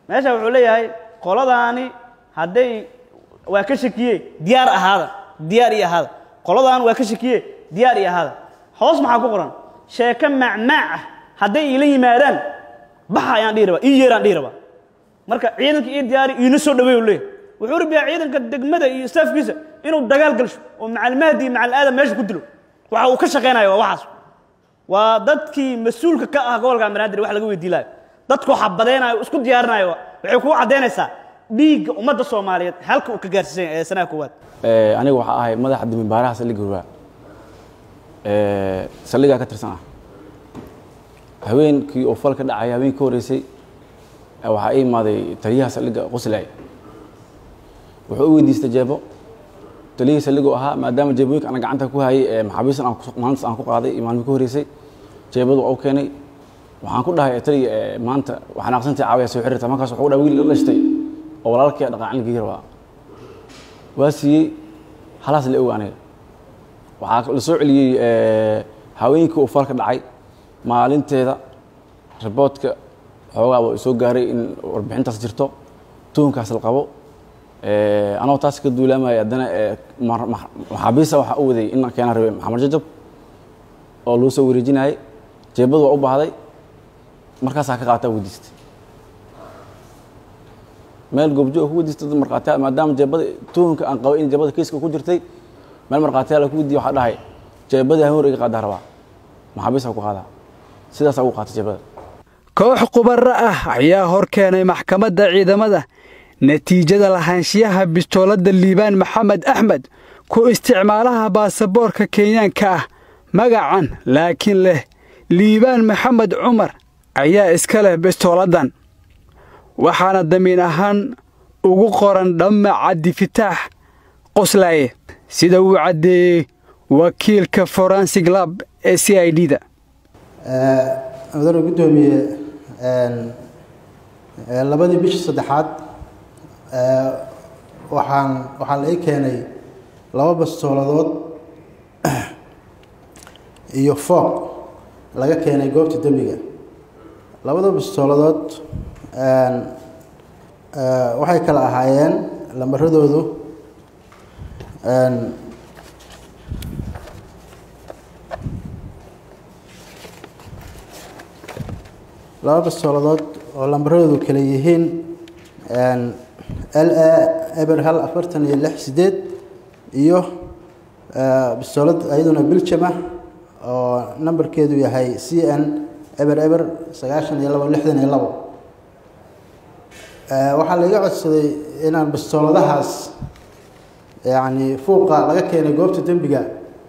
meesha wuxuu leeyahay qoladaani hadday waa ka shakiye diyaar ahaada diyaar iyo ahaada qoladaan waa ka shakiye diyaar iyo ahaada hoos maxaa ku qoran sheeko macmaac ah hadday iila yimaadaan baxa ayaan dhihi rabaa ii yeeraan dhihi rabaa marka ciidanka ii diyaari iina soo dhaweey u leeyahay wuxuu rabiyaa ciidanka degmada iyo staafkiisa inuu dagaal galsho oo macalmahdi iyo macal aadam meesha ku dilo waxa uu ka shaqaynayo waa waxaas waa dadkii mas-uulka ka ah gobolka banaadir wax laga weydii lahayo dadku xabadeynayo isku diyaarinayo waxay kuu caddaynaysaa dhiigga ummadda soomaaliyeed halka uu ka gaarsiisan yahay ee sanaha koowaad aniga waxaa ahay madaxa damibaaraha saldhigga hurwaa saldhiggaa ka tirsan ah haweenkii oo fal ka dhacay haweenkii ka horreysay waxaa ii imaaday taliyaha saldhigga qoslay wuxuu u weydiistay jeebo taliyihii saldhiggu ahaa maadaama jeebooyinka ana gacanta ku hayay maxaabiistan aan maalintaas aan ku qaaday iyo maalmii ka horreysay jeebadu waa u keenay waxaan ku dhahay taliya maanta waxaan aqsantahay caawaya soo xiriirta markaas wuxuu dhahay wiil la dhashtay oo walaalkii dhaqaacilkii rabaa waa siiyey halaas la oga aniga waxaa la soo celiyey haweenkii uu falka dhacay maalinteeda riboodka xoogaa waa soo gaaray in warbixintaas jirto tuunkaas la qabo anoo taas ka duulaamaya haddana maxaabiista waxaa u waday in keena rabay maxamed jajab oo lagu soo wareejinayay jeebadu waa u baahday markaasaa ka qaataa weydiistay meel goobjoog ku weydiistay dad markhaatiyaal maadaama jeebada tuunka aan qabay in jeebada kiiska ku jirtay meel markhaatiyaal ku weydiiye waxaa dhahay jeebadii hameen iga qaadaa rabaa maxaabiista ku qaadaa sidaasaa ugu qaatay jeebada koox khubaro ah ayaa hor keenay maxkamadda ciidamada natiijada lahaanshiyaha bistooladda liibaan maxamed axmed ku isticmaalaha baasaboorka kenyaanka ah magacan laakiin leh liibaan maxamed cumar ayaa iska leh bistooladdan waxaana damiin ahaan ugu qoran dhamma cabdifitaax qoslaaye sida uu caddeeyey wakiilka forensig lab ee c i d da mudane guddoomiye labadii bishii saddexaad waxaan waxaa la ii keenay laba bastooladood iyo fooq laga keenay goobta dembiga labada bastooladood waxay kala ahaayeen lambaradoodu laba bastooladood oo lambaradoodu kala yihiin l a eber hal afartan iyo lix sideed iyo bastoolad ayaduna biljama oo nambarkeedu yahay c n eber eber sagaashan iyo labo lixdan iyo labo waxaa laiga codsaday inaan bastooladahaas yacni fuuqa laga keenay goobta dembiga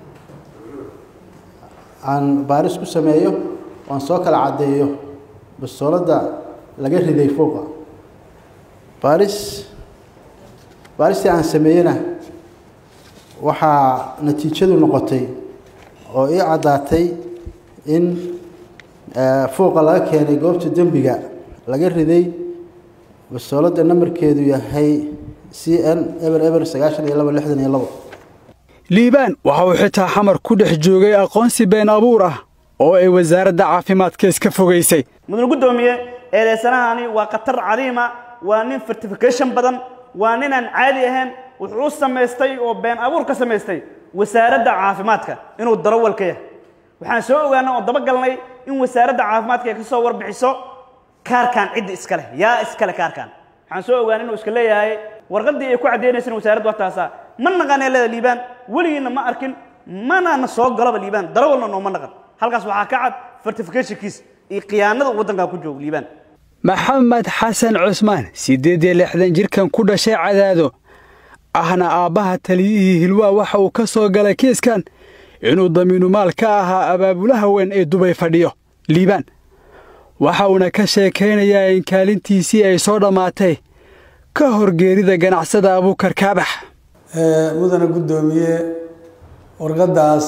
aan baaris ku sameeyo oan soo kala caddeeyo bastooladda laga riday fuuqa baaris baaristii aan sameeyena waxaa natiijadu noqotay oo ii caddaatay in fuuqa laga keenay goobta dembiga laga riday bastooladda nambarkeedu yahay c n eber eber sagaashan iyo labo lixdan iyo labo liibaan waxa uu xitaa xamar ku dhex joogay aqoonsi been abuur ah oo ay wasaaradda caafimaadka iska fogaysay mudane guddoomiye eedeysanahani waa khatar cadiima waa nin fertification badan waa ninaan caadi ahayn wuxuu u samaystay oo been abuur ka samaystay wasaaradda caafimaadka inuu darawal ka yahay waxaan soo ogaanay oo dabagalnay in wasaaradda caafimaadka ay ka soo warbixiso kaarkan cidda iska leh yaa iska leh kaarkan waxaan soo ogaanay inuu iska leeyahay warqaddii ay ku caddaynaysan wasaaradda wataasaa ma naqanee leeda liibaan weligiina ma arkin manana soo galaba liibaan darawalna nooma naqan halkaas waxaa ka cad fertificationkiis iyo khiyaanada waddankaa ku jooga liibaan maxamed xasan cusmaan siddeed iyo lixdan jirkan ku dhashay cadaado ahna aabbaha taliyihii hilwaa waxa uu ka soo galay kiiskan inuu damiinumaal ka ahaa abaabulaha weyn ee dubay fadhiyo liibaan waxa uuna ka sheekaynayaa in kaalintiisii ay soo dhammaatay ka hor geerida ganacsada abuukar kaabax mudane guddoomiye warqaddaas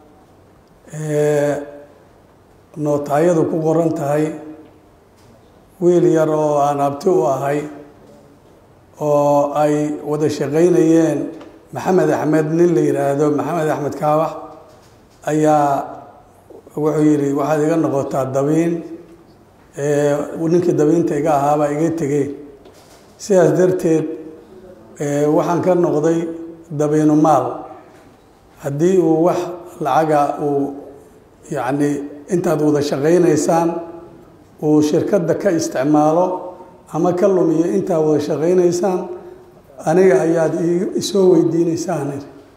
nootaayadu ku qoran tahay wiil yar oo aan abti u ahay oo ay wada shaqaynayeen maxamed axmed nin la yidhaahdo maxamed axmed kaabax ayaa wuxuu yidhi waxaad iga noqotaa dabiin ninkii dabeynta iga ahaabaa iga tegey sidaas darteed waxaan ka noqday dabeynu maal haddii uu wax lacaga uu yacni intaad wada shaqaynaysaan uu shirkadda ka isticmaalo ama ka lumiyo intaad wada shaqaynaysaan aniga ayaad isoo weydiinaysaan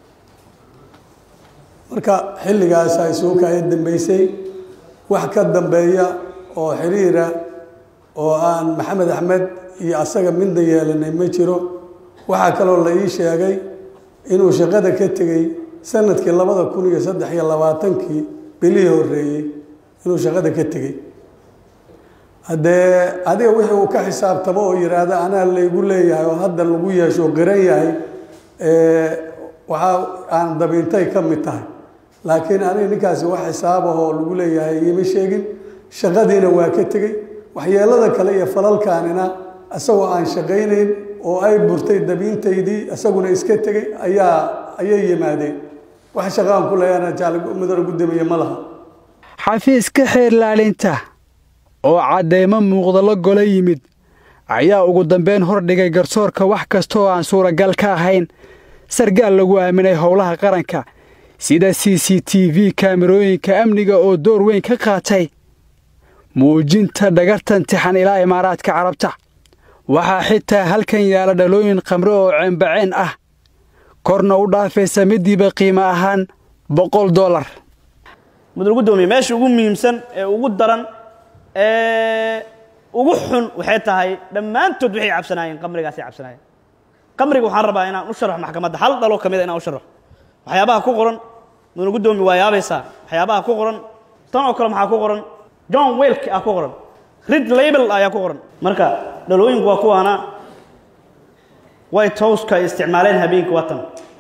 marka xilligaasaa isugu kaaya dambeysay wax ka dambeeya oo xiriira oo aan maxamed axmed iyo asaga midna yeelanay ma jiro waxaa kaloo la ii sheegay inuu shaqada ka tegey sanadkii labada kun iyo saddex iyo labaatankii bilihii horreeyey inuu shaqada ka tegey haddee adiga wixii uu ka xisaabtamo oo yidhaahda anaa laygu leeyahay oo hadda lagu yeesho qiran yahay waxaa aan dabiintay ka mid tahay laakiin aniga ninkaasi wax xisaab ah oo lagu leeyahay iima sheegin shaqadiina waa ka tegey waxyeelada kale iyo falalkaanina isagoo aan shaqaynayn oo ay burtay dabiintaydii isaguna iska tegey ayaa ayay yimaadeen wax shaqaan ku leeyana jaalmudana gudoomiye ma laha xafiiska xeerlaalinta oo caddeemo muuqda la gola yimid ayaa ugu dambeyn hordhigay garsoorka wax kasta oo aan suuragal ka ahayn sargaal lagu aaminay howlaha qaranka sida c c t v kaamirooyinka amniga oo door weyn ka qaatay muujinta dhagartan tixan ilaa imaaraadka carabta waxaa xitaa halkan yaala dhalooyin khamre oo ceembaceen ah korna u dhaafaysa midiiba qiimo ahaan boqol dollar mudul gudoomiye meesha ugu muhiimsan ee ugu daran ee ugu xun waxay tahay dhammaantood waxay cabsanaayeen qamrigaasay cabsanaayeen qamriga waxaan rabaa inaan u sharaxo maxkamadda hal dhalo ka mida inaan u sharaxo waxyaabaha ku qoran mudul gudoomiye waa yaabaysaa waxyaabaha ku qoran tan oo kale maxaa ku qoran john welk ah ku qoran rid label ayaa ku qoran marka dhalooyinku waa kuwaana white houseka ay isticmaaleen habeenkii waa tan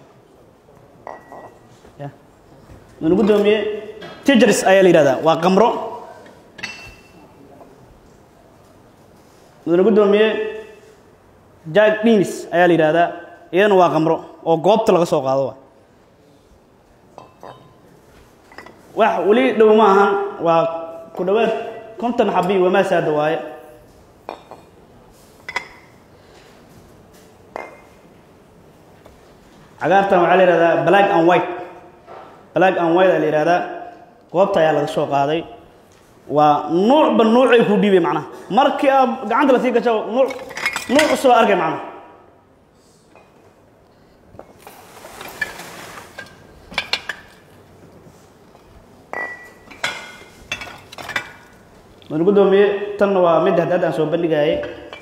mudul gudoomiye tijers ayaa la yidhahdaa waa qamro mudane gudoomiye jack dinis ayaa la yidhaahdaa iyadana waa qamro oo goobta laga soo qaado waay wax weli dhow ma ahan waa ku dhowaad konton xabi wamaasaada waaye cagaartan waxaa la yihahdaa black and white black and white ayaa la yihahdaa goobta ayaa laga soo qaaday waa nuucba nuucay ku dhiibay macnaha markii aad gacanta lasii gasho nuuc nuuc cusub arkay macnaha mudane gudoomiye tanna waa mid hadda aan soo bandhigayay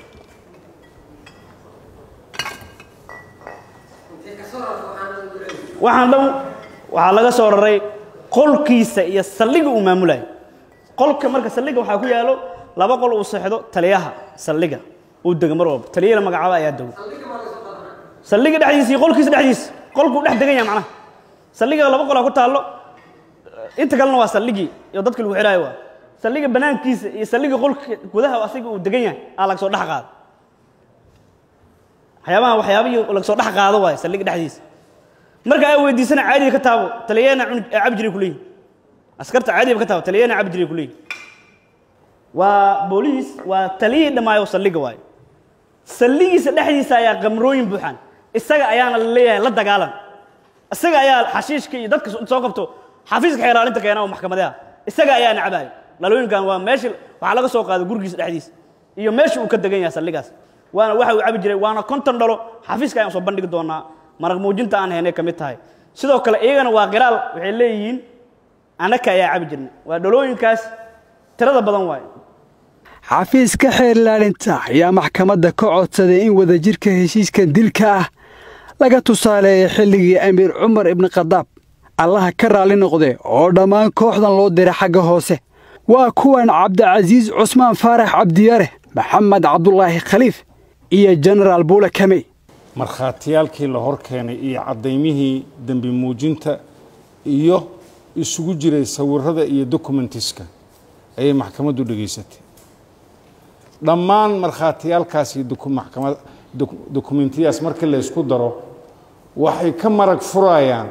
waxaan dhan waxaa laga soo raray qolkiisa iyo saldhiga uu maamulayo qolka marka saldhiga waxaa ku yaalo laba qol uu seexdo taliyaha saldhiga uu dego mar walba taliyada magacaaba ayaa dego saldhiga dhexdiisa iyo qolkiisa dhexdiisa qolkuu dhex degan yahay macnaha saldhiga laba qolaa ku taallo inta kalena waa saldhigii iyo dadka lagu xidhaayo waa saldhiga banaankiisa iyo saldhiga qolka gudaha asiga uu degan yahay aa laga soo dhex qaado waxyaabaha waxyaabihii laga soo dhex qaado waaye saldhiga dhexdiisa marka ay weydiisana caadiga ka taabo taliyana cabi jiray kuleeyihin askarta caadiga ka taabo taliyana cabi jiray kuleeyihin waa booliis waa taliyihii dhammaayo saldhiga waaye saldhigiisa dhexdiisa ayaa qamrooyin buuxaan isaga ayaana la leeyahay la dagaalan isaga ayaa xashiishka iyo dadka soo qabto xafiiska xeeraalinta keena oo maxkamadaha isaga ayaa nacabayo dhalooyinkan waa meesha waxaa laga soo qaaday gurigiisa dhexdiisa iyo meesha uu ka degan yahay saldhigaas waana waxa uu cabi jiray waana konton dhalo xafiiska ayaan soo bandhigi doonaa maraq muujinta aan haynay ka mid tahay sidoo kale iyagana waa qiraal waxay leeyihiin annaka ayaa cabi jirnay waa dhalooyinkaas tirada badan waaye xafiiska xeerlaalinta ayaa maxkamadda ka codsaday in wadajirka heshiiskan dilka ah laga tusaaleeya xilligii amiir cumar ibni khadaab allaha ka raalli noqde oo dhammaan kooxdan loo diray xagga hoose waa kuwan cabdicasiis cusmaan faarax cabdiyare maxamed cabdulaahi khaliif iyo jenaraal buule kamey markhaatiyaalkii la hor keenay iyo caddaymihii dembi muujinta iyo isugu jiray sawirada iyo dokumentiska ayay maxkamaddu dhegaysatay dhammaan markhaatiyaalkaasi dokumentiyadaas markii la ysku daro waxay ka marag furayaan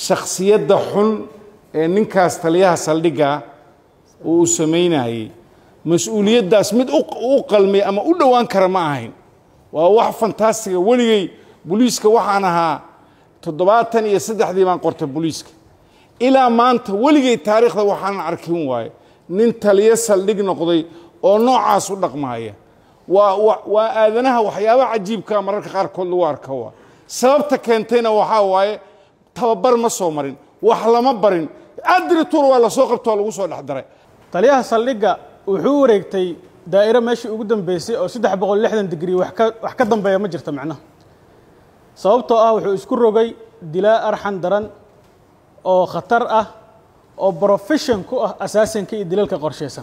shakhsiyadda xun ee ninkaas taliyaha saldhigga uu u samaynayay mas-uuliyaddaas mid u qalmay ama u dhowaan kara ma ahayn waa wax fantastiga weligay boliiska waxaan ahaa toddobaatan iyo saddexdii baan qortay boliiska ilaa maanta weligay taariikhda waxaanan arkin waaye nin taliyo saldhig noqday oo noocaas u dhaqmaaya waa waa aadanaha waxyaabaha cajiibkaa mararka qaarkood lagu arka waa sababta keentayna waxaa waaye tababar ma soo marin wax lama barin adrituur waa lasoo qabto oo lagu soo dhex daray taliyaha saldhigga wuxuu u wareegtay daa'iro meeshii ugu dambeysay oo saddex boqol lixdan digrii wax ka wax ka dambeeya ma jirto macnaha sababtoo ah wuxuu isku rogay dilaa arxan daran oo khatar ah oo brofession ku ah asaasanka iyo dilalka qorshaysan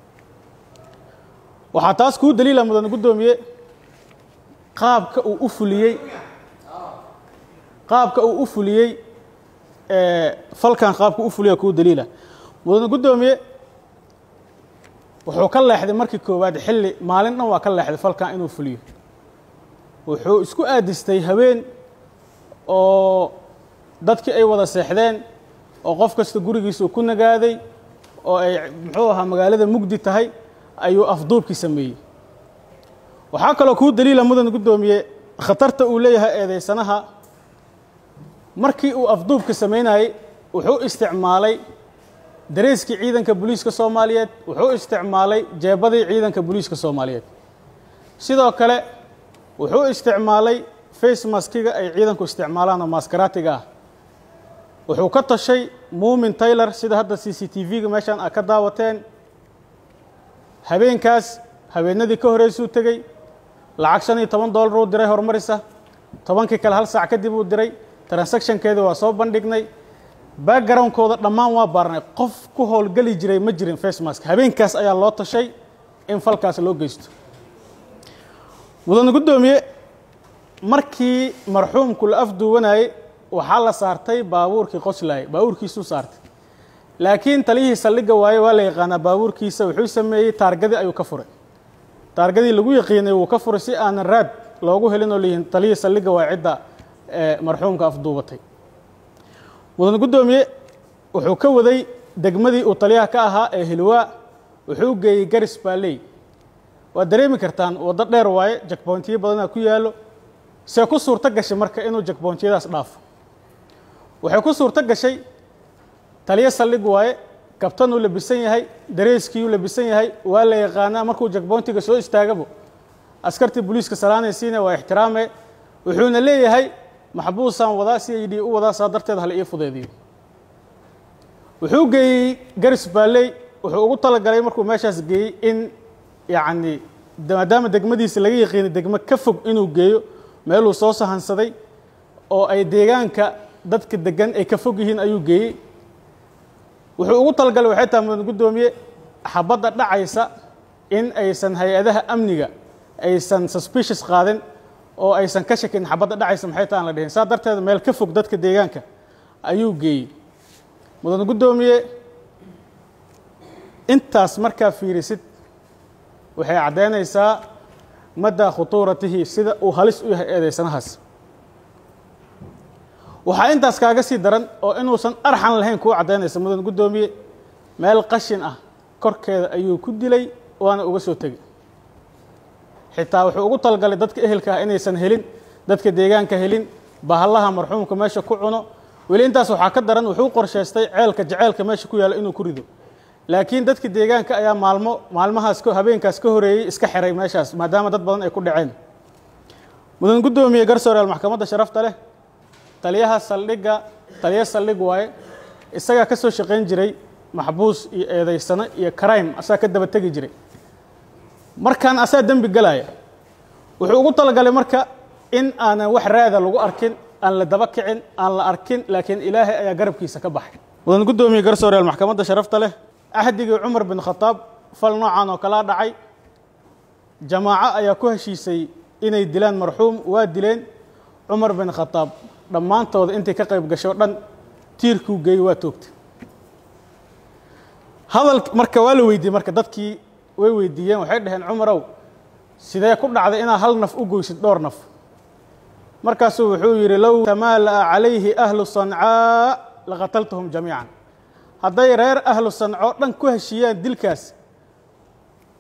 waxaa taas kuu daliila mudan guddoomiye qaabka uu u fuliyey qaabka uu u fuliyey falkan qaabka u fuliya kuu daliila mudan guddoomiye wuxuu ka leexday markii koowaad xilli maalin dhan waa ka leexday falkan inuu fuliyo wuxuu isku aadistay habeen oo dadkii ay wada seexdeen oo qof kasta gurigiisa uu ku nagaaday oo ay muxuu ahaa magaalada mugdi tahay ayuu afduubkii sameeyey waxaa kaloo kuu daliila mudan guddoomiye khatarta uu leeyahay eedeysanaha markii uu afduubka samaynayey wuxuu isticmaalay dareeskii ciidanka booliiska soomaaliyeed wuxuu isticmaalay jeebadii ciidanka booliiska soomaaliyeed sidoo kale wuxuu isticmaalay face maskiga ay ciidanku isticmaalaan oo maskaraatiga ah wuxuu ka tashay muumin taylor sida hadda c c t v-ga meeshaan aad ka daawateen habeenkaas habeenadii ka horeysuu tegey lacag shan iyo toban dollar uu diray horumarisa tobankii kale hal saac kadib uu diray transactionkeeda waa soo bandhignay backgroundkooda dhammaan waa baarnay qof ku howlgeli jiray ma jirin facemask habeenkaas ayaa loo tashay in falkaas loo geysto mudane guddoomiye markii marxuumku la afduuwanayey waxaa la saartay baabuurkii qoslaayay baabuurkiisuu saartay laakiin taliyihii saldhigga waaye waa la yaqaanaa baabuurkiisa wuxuu sameeyey taargadii ayuu ka furay taargadii lagu yaqiinay wuu ka furay si aanan raad loogu helin oo leeyihin taliyihii saldhigga waa cidda marxuumka afduubatay mudan guddoomiye wuxuu ka waday degmadii uu taliyaha ka ahaa ee hilwaa wuxuu geeyey garis baaley waad dareemi kartaan waddo dheer waaye jakboontiyo badanaa ku yaallo see ku suurto gashay marka inuu jakboontiyadaas dhaafo waxay ku suurto gashay taliyo saldhig waaye kabtanuu labisan yahay dareeskiiyuu labisan yahay waa la yaqaanaa markuu jakboontiga soo istaagabo askartii booliiska salaanaysiina waa ixtiraame wuxuuna leeyahay maxbuusaan wadaa si ay dhi u wadaa saa darteed hala ii fudeediyo wuxuu geeyey garis baaley wuxuu ugu talagalay markuu meeshaas geeyey in yacni maadaama degmadiisa laga yaqiinay degmo ka fog inuu geeyo meeluu soo sahansaday oo ay deegaanka dadka degan ay ka fog yihiin ayuu geeyey wuxuu ugu talagalay waxay tahay mudan guddoomiye xabadda dhacaysa in aysan hay-adaha amniga aysan suspicious qaadin oo aysan ka shakin xabadda dhacaysa maxay taha aan la dhihin saa darteed meel ka fog dadka deegaanka ayuu geeyey mudan guddoomiye intaas markaa fiirisid waxay caddaynaysaa maddaa khutuuratihi sida uu halis u yahay eedeysanahaas waxaa intaas kaaga sii daran oo inuusan arxan lahayn kuu caddaynaysa mudan guddoomiye meel qashin ah korkeeda ayuu ku dilay waana uga soo tegey xitaa wuxuu ugu talagalay dadka ehelka ah inaysan helin dadka deegaanka helin bahallaha marxuumka meesha ku cuno weli intaas waxaa ka daran wuxuu qorshaystay ceelka jaceelka meesha ku yaalla inuu ku rido laakiin dadka deegaanka ayaa maalmo maalmahaas habeenkaas ka horeeyey iska xiray meeshaas maadaama dad badan ay ku dhaceen mudan guddoomiye garsooreel maxkamadda sharafta leh taliyaha saldhigga taliya saldhig waaye isagaa ka soo shaqayn jiray maxbuus iyo eedaysano iyo crime asagaa ka daba tegi jiray markaan asaa dembi galaya wuxuu ugu talagalay marka in aanan wax raada lagu arkin aan la daba kicin aan la arkin laakiin ilaahay ayaa garabkiisa ka baxay mudan guddoomiye garsooreel maxkamadda sharafta leh axdigii cumar bin khataab fal noocan oo kalaa dhacay jamaaco ayaa ku heshiisay inay dilaan marxuum waa dileen cumar bin khataab dhammaantooda intay ka qayb gasho dhan tiirkuu geeyey waa toogtay hadal marka waa la weydiiyey marka dadkii way weydiiyeen waxay dhaheen cumarow sidee ku dhacday inaad hal naf u goysid dhowr naf markaasuu wuxuu yidhi low tamaala'a calayhi ahlu sancaa laqataltuhum jamiican hadday reer ahlu sanco dhan ku heshiiyaan dilkaas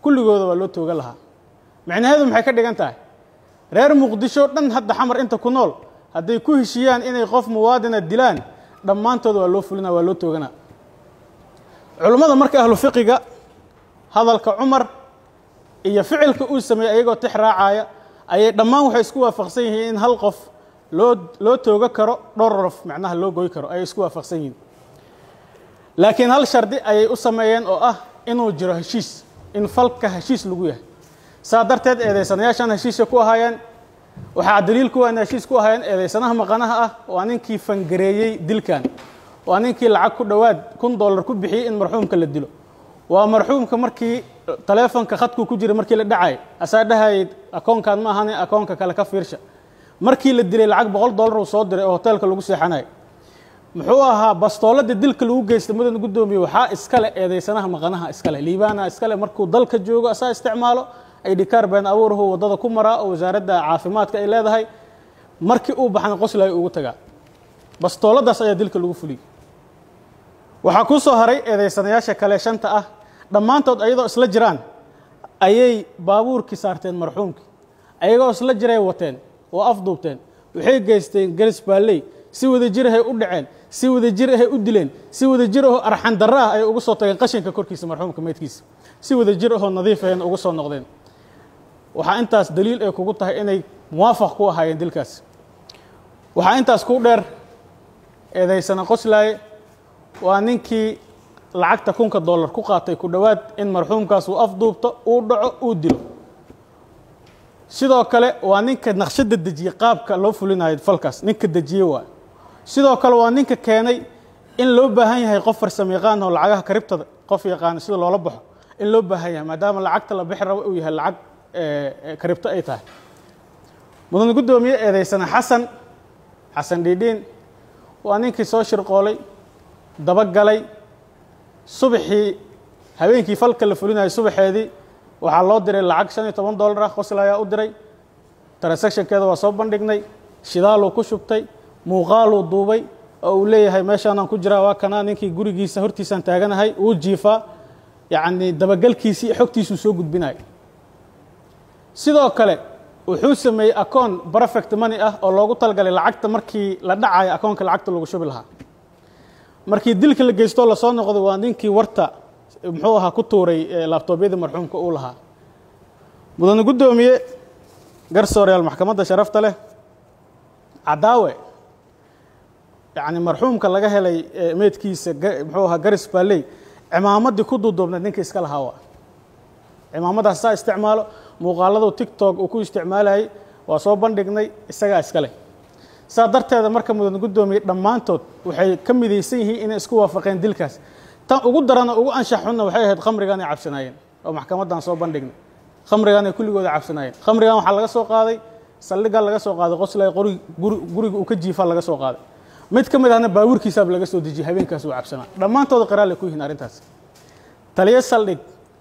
kulligooda waa loo toogan lahaa micnaheedu maxay ka dhigan tahay reer muqdisho dhan hadda xamar inta ku nool hadday ku heshiiyaan inay qof muwaadina dilaan dhammaantood waa loo fulina waa loo tooganaa culummada marka ahlu fiqiga hadalka cumar iyo ficilka uu sameeyey ayagoo tix raacaya ayay dhammaan waxay isku waafaqsan yihiin in hal qof loo loo tooga karo dhowr rof macnaha loo goy karo ayay isku waafaqsan yihiin laakiin hal shardi ayay u sameeyeen oo ah inuu jiro heshiis in falka heshiis lagu yahay saa darteed eedaysanayaashan heshiisha ku ahaayeen waxaa daliil kuwa in heshiis ku ahaayeen eedaysanaha maqanaha ah waa ninkii fangareeyey dilkan waa ninkii lacag ku dhowaad kun dollar ku bixiyey in marxuumka la dilo waa marxuumka markii taleefonka khadku ku jiray markii la dhacay asaa dhahayay akoonkan ma ahane akoonka kale ka fiirsha markii la dilay lacag boqol dollar uu soo diray oo hoteelka lagu seexanayay muxuu ahaa bastoolada dilka lagu geystay mudan guddoomiye waxaa iskale eedaysanaha maqanaha iskale liibaana iskale markuu dalka joogo asaa isticmaalo aydhikaar been abuurahu waddada ku maraa oo wasaaradda caafimaadka ay leedahay markii uu baxna qoslayo ugu tagaa bastooladaas ayaa dilka lagu fuliyey waxaa kuu soo haray eedaysanayaasha kale shanta ah dhammaantood ayadoo isla jiraan ayay baabuurkii saarteen marxuumkii ayagoo isla jiray wateen oo afduubteen waxay geysteen gelis baalley si wada jir ahay u dhaceen si wada jir ahay u dileen si wada jir ahoo arxan darro ah ayay ugu soo tageen qashinka korkiisa marxuumka meydkiisa si wada jir ahoo nadiif ahayna ugu soo noqdeen waxaa intaas daliil ay kugu tahay inay muwaafaq ku ahaayeen dilkaas waxaa intaas ku dheer eedaysana qoslaaye waa ninkii lacagta kunka dollar ku qaatay ku dhowaad in marxuumkaas uu afduubto uu dhaco uu dilo sidoo kale waa ninka naqshadda dejiyey qaabka loo fulinayo falkaas ninka dejiye waa sidoo kale waa ninka keenay in loo baahan yahay qof farsamo yaqaan oo lacagaha karibtada qof yaqaana sida loola baxo in loo baahan yahay maadaama lacagta la bixi rabo uu yahay lacag karibto ay tahay mudan guddoomiye eedaysana xasan xasan dhiidhiin waa ninkii soo shirqoolay dabagalay subaxii habeenkii falka la fulinayo subaxeedii waxaa loo diray lacag shan iyo toban dollar ah qosla ayaa u diray transactionkeeda waa soo bandhignay shidaaluu ku shubtay muuqaaluu duubay oo uu leeyahay meeshaanaan ku jiraa waa kanaa ninkii gurigiisa hortiisaan taaganahay uu jiifaa yacni dabagalkiisii iyo xogtiisuu soo gudbinaya sidoo kale wuxuu sameeyey akoon perfect money ah oo loogu talgalay lacagta markii la dhacayo akoonka lacagta lagu shubi lahaa markii dilka la geystoo lasoo noqday waa ninkii warta muxuu ahaa ku tuuray laabtoobyadii marxuumka uu lahaa mudane guddoomiye garsooreyaal maxkamadda sharafta leh cadaawe yacni marxuumka laga helay meydkiisa muxuu ahaa garis baalley cimaamaddii ku duuduubnayd ninka iska lahaa waa cimaamadaas saa isticmaalo muuqaaladu tictok uu ku isticmaalayay waa soo bandhignay isagaa iska leh saa darteeda marka mudan guddoomiye dhammaantood waxay ka midaysan yihiin inay isku waafaqeen dilkaas tan ugu darana ugu anshax xunna waxay ahayd khamrigan ay cabsanaayeen oo maxkamaddan soo bandhignay khamrigan ay kulligooda cabsanaayeen khamrigan waxaa laga soo qaaday saldhigga laga soo qaaday qoslay qori guriga uu ka jiifaa laga soo qaaday mid ka mid ahna baabuurkiisaaba laga soo dejiyey habeenkaas uu cabsanaa dhammaantooda qiraale ku yihiin arrintaas taliyo saldhig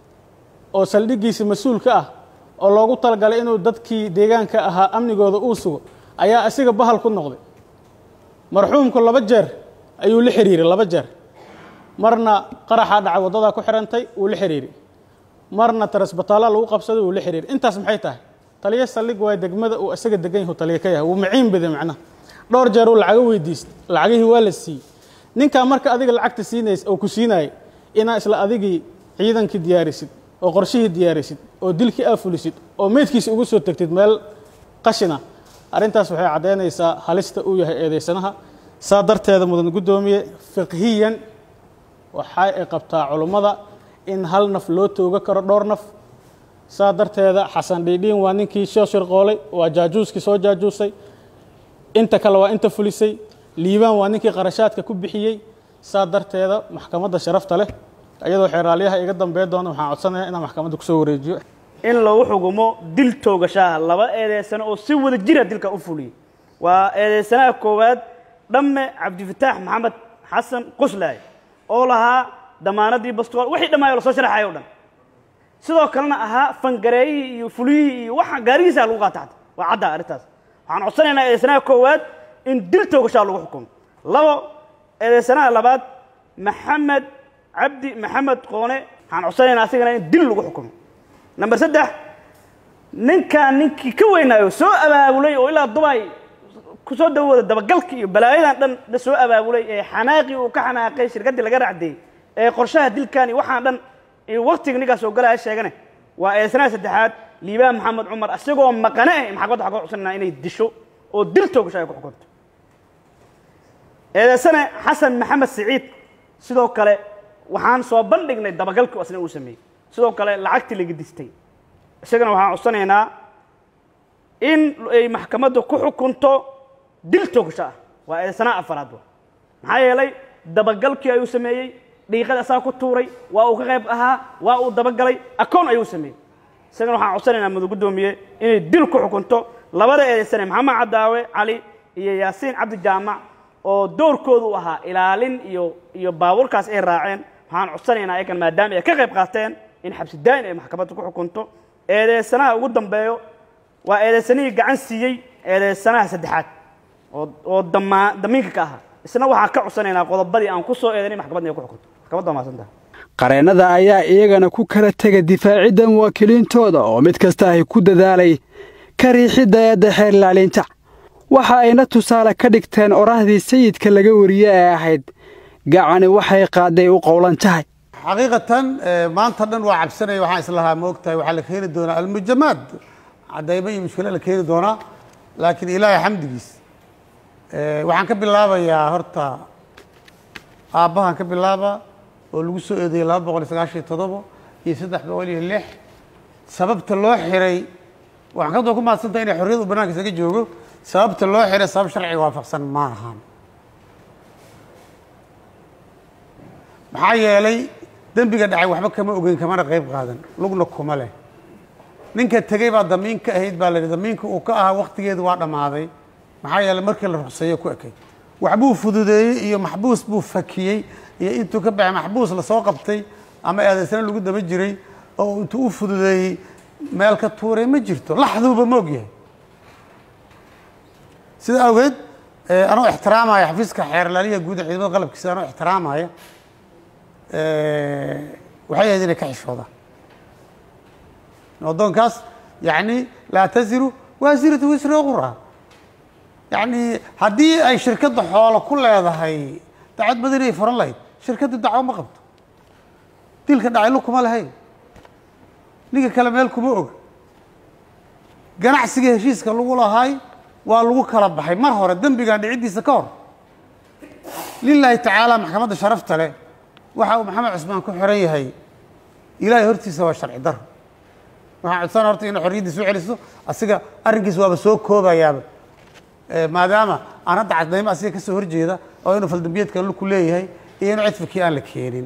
oo saldhiggiisa mas-uulka ah oo loogu talagalay inuu dadkii deegaanka ahaa amnigooda uu sugo ayaa asiga bahal ku noqday marxuumku laba jeer ayuu la xiriiray laba jeer marna qaraxaa dhacay waddadaa ku xirantay wuu la xiriiray marna tarasbataala lagu qabsaday wuu la xiriiray intaas maxay tahay taliyo saldhig waa degmada uu isaga degan yahu taliyo ka yahay wuu maciin baday macnaha dhowr jeer uu lacago weydiistay lacagihii waa la siiyey ninkaa marka adiga lacagta siinays oo ku siinayay inaa isla adigii ciidankii diyaarisid oo qorshihii diyaarisid oo dilkii aa fulisid oo meydkiisa ugu soo tegtid meel qashina arrintaas waxay caddaynaysaa halista uu yahay eedaysanaha saa darteeda mudan guddoomiye fiqhiyan waxa ay qabtaa culummada in hal naf loo tooga karo dhowr naf saa darteeda xasan dhiidhiin waa ninkii soo shirqoolay waa jaajuuskii soo jaajuusay inta kale waa inta fulisay liibaan waa ninkii qarashaadka ku bixiyey saa darteeda maxkamadda sharafta leh iyadoo xeeraalyaha iga dambeyn doona waxaan codsanayaa inaan maxkamadda kusoo wareejiyo in lagu xukumo dil toogashaha laba eedeysano oo si wada jira dilka u fuliyey waa eedeysanaha koowaad dhamme cabdifataax maxamed xasan qoslaay oo lahaa damaanadii bastool wixii dhammaay lasoo sharaxayo o dhan sidoo kalena ahaa fangareeyihii iyo fuliyihii iyo waxa gaarigiisa lagu qaata xata waa cadda arrintaas waxaan codsanaynaa eedeysanaha koowaad in dil toogashaha lagu xukumo labo eedeysanaha labaad maxamed cabdi maxamed qoone waxaan codsanaynaa asigana in dil lagu xukumo number saddex ninkaan ninkii ka weynaayo soo abaabulay oo ilaa dubay kusoo dawooda dabagalkii iyo balaayadan dhan la soo abaabulay ee xanaaqii uu ka xanaaqay shirkaddii laga raacdeeyey ee qorshaha dilkan iyo waxaan dhan iyo waktiga ninkaas oo galaya sheegane waa eedsanaha saddexaad liibaan maxamed cumar isagoo maqane ah maxkamadda waxaa ka codsananaa inay disho oo dil toogasho ay ku xukunto eedeysane xasan maxamed siciid sidoo kale waxaan soo bandhignay dabagalkii asna uu sameeyey sidoo kale lacagtii laga distay isagana waxaan codsanaynaa in ay maxkamaddu ku xukunto dil toogasho ah waa eedeysanaha afaraad wa maxaa yeelay dabagalkii ayuu sameeyey dhiiqada asaa ku tuuray waa uu ka qayb ahaa waa uu dabagalay akoon ayuu sameeyey isagana waxaan codsanaynaa mudug guddoomiye inay dil ku xukunto labada eedeysane maxamed cadaawe cali iyo yaasiin cabdi jaamac oo doorkoodu u ahaa ilaalin iyo iyo baabuurkaas ay raaceen waxaan codsanaynaa ayakan maadaama ay ka qayb qaateen in xabsi daa'in ay maxkamadda ku xukunto eedeysanaha ugu dambeeyo waa eedeysanihii gacan siiyey eedeysanaha saddexaad oo oo damaa damiinka ka ahaa isna waxaan ka codsanaynaa qodobadii aan ku soo eedanay maxkamadda inay ku xukunto maxkamadda waa mahadsantaha qareennada ayaa iyagana ku kala tega difaacidda muwaakiliintooda oo mid kasta ay ku dadaalay ka riixidda eedda xeer ilaalinta waxa ayna tusaale ka dhigteen orahdii sayidka laga wariye ee ahayd gacani waxay qaadday u qowlan tahay xaqiiqatan maanta dhan waa cabsanaya waxaan islahaa ma ogtahay waxaa la keeni doonaa almujamaad cadaymo iyo mushkilo la keeni doonaa laakiin ilaahay xamdigiis waxaan ka bilaabayaa horta aabbahan ka bilaaba oo lagu soo eedeeyey laba boqol iyo sagaashan iyo toddobo iyo saddex boqol iyo lix sababta loo xiray waxaan kadoo ku mahadsantahay inay xorriyadu bannaanka isaga joogo sababta loo xiray sabab sharciga waafaqsan ma ahan maxaa yeelay dembiga dhacay waxba kama ogeyn kamana qayb qaadan lugna kuma leh ninka tegey baa damiin ka ahayd baa la yidhi damiinka uu ka ahaa waktigeedu waa dhammaaday maxaa yeelay markii la ruqseeyo ku ekay waxbuu fududeeyey iyo maxbuus buu fakiyey iyo intuu ka baxay maxbuus lasoo qabtay ama eedaysana lagu daba jiray oo intuu u fududeeyey meel ka tuuray ma jirto laxduuba ma ogyahay sida awgeed anoo ixtiraamaya xafiiska xeerlaaliya guud ee ciidamada qalabkiisa anoo ixtiraamaya waxay ahayd inay ka xishoodaan waddoonkaas yacni laa tasiru waasiratu wisra ukhraa yacni haddii ay shirkadda xoolo ku leedahay dacwad badan ay furan lahayd shirkaddu dacwo ma qabto dilka dhacaylo kuma lahayn ninka kale meel kuma oga ganacsiga heshiiska lagu lahaay waa lagu kala baxay mar hore dembigan dhiciddiisa ka hor lilaahi tacaala maxkamadda sharafta leh waxa uu maxamed cusmaan ku xiran yahay ilaahay hortiisa waa sharci daro waxaan codsana horta inay xorriyaddiisa u celiso asiga arrinkiis waaba soo koobayaaba maadaama aan hadda cadaymo asiga ka soo horjeeda oo inuu faldambiyeedkan luku leeyahay iyo inuu cidfikii aan la keenin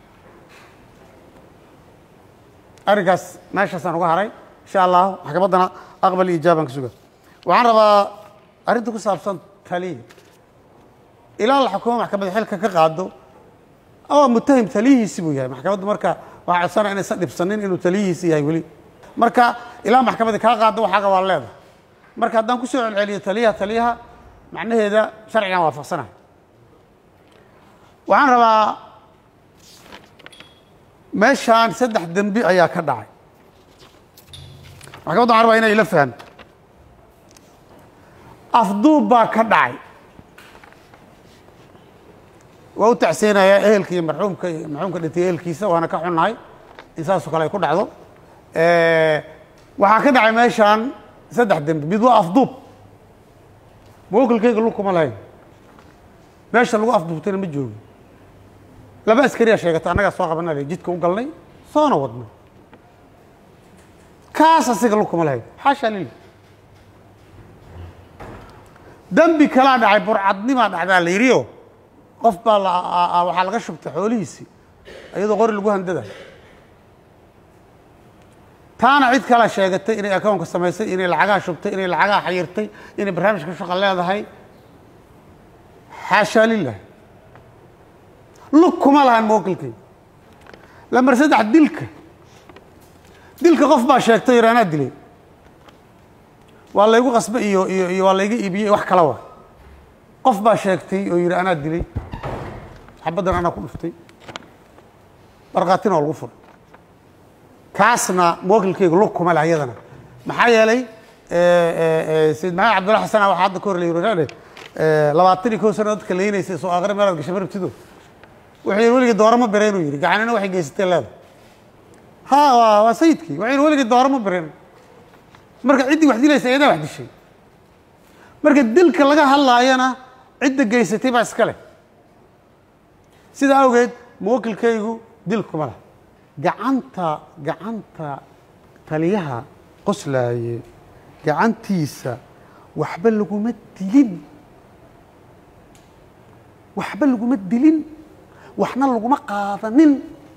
arrinkaas meeshaasaan uga haray insha allahu maxkamaddana aqbal iyo ijaabaan ka suga waxaan rabaa arrinta ku saabsan taliya ilaa la xukumo maxkamadda xilka ka qaado oo mutahim taliyihiisi buu yahay maxkamaddu marka waxaa codsanaya inaysan dhibsanin inuu taliyihiisi yahay weli marka ilaa maxkamadda kaa qaado waxaaga waa leedahay marka haddaan ku soo celceliyo taliyaha taliyaha macnaheeda sharcigan waafaqsanahay waxaan rabaa meeshaan saddex dembi ayaa ka dhacay maxkamadda waxaan rabaa inay ila fahamto afduub baa ka dhacay waa u tacseenayaa ehelka iyo marxuumka iyo marxuumka dhintay ehelkiisa waana ka xunnahay in saasoo kale ay ku dhacdo waxaa ka dhacay meeshaan saddex dembi mid waa afduub mawakilkayga lug kuma lahayn meesha lagu afduubtayna ma joogin laba askariyaa sheegata annagaa soo qabana le jidka u galnay soona wadno kaas asiga lug kuma lahayn xaashaa lila dembi kalaa dhacay burcadnimaa dhacdaa la yidhioo qof baa la waxaa laga shubtay xoolihiisii iyadoo qori lagu handadayo taana cid kala sheegatay inay akownka samaysay inay lacagaa shubtay inay lacagaa xayirtay inay barnaamijka shaqa leedahay xaashaa lilah lug kuma lahan mawakilkay lambar saddex dilka dilka qof baa sheegtay yar anaa dilay waa laygu qasbay iyo iyo iyo waa layga iibiyey wax kala wa qof baa sheegtay oo yidhi anaa dilay xabaddan anaa ku dhuftay barqaatina waa lagu furay taasna muwakilkaygu lug kuma leh iyadana maxaa yeelay sayid maxamed cabdulla xasana waxaa hadda ka hor la yiri labaatan iyo kow sano dadka leynaysay soo aqri meelaad gashay marabtido wuxuu yidhi weligii dooro ma bireen uu yidhi gacanina waxay geysatay leeda ha waa waa sayidkii wuxuu yidhi weligii dooro ma bireen marka ciddii wax dilaysa iyadaa wax dishay marka dilka laga hadlaayana cidda geysatay baa iska leh sidaa awgeed muwakilkaygu dil kuma leh gacanta gacanta taliyaha qoslaaye gacantiisa waxba laguma dilin waxba laguma dilin waxna laguma qaadanin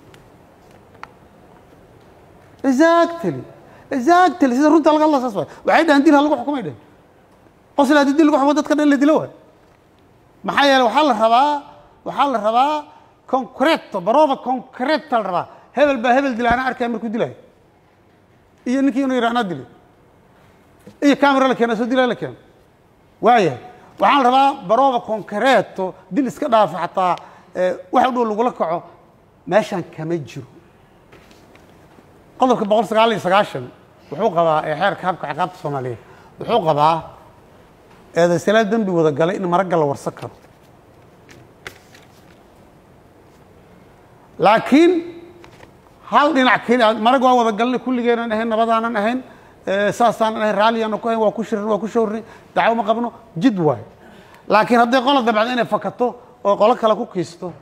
exactly exactly sida runta laga hadla saas waay waxay dhahan dil ha lagu xukumay dhehen qosla haddii dil lagu xukumo dadka dhan la dilo waay maxaa yeele waxaa la rabaa waxaa la rabaa concreto baroba concreta la rabaa hebel baa hebel dila anaa arkaya markuu dilayo iyo ninkii inuu yidha anaa dilay iyo camera la keena soo dilaa la keeno waayahay waxaan la rabaa baroba concreto dil iska dhaafa xataa wax u dhow lagula kaco meeshaan kama jiro qodobka boqol sagaal iyo sagaashan wuxuu qabaa ee xeerka habka ciqaabta soomaaliyeed wuxuu qabaa eedaysalaad dembi wada galay in maragga la warsan karo laakiin hal dhinac keli marag waa wada galnay kulligeenan ahayn nabadaanan ahayn saasaanan ahayn raalliyaanan ku ahayn waa ku shirin waa ku shawrnay dacwo ma qabno jid waayo laakiin hadday qola dabcdo inay fakato oo qolo kale ku kiisto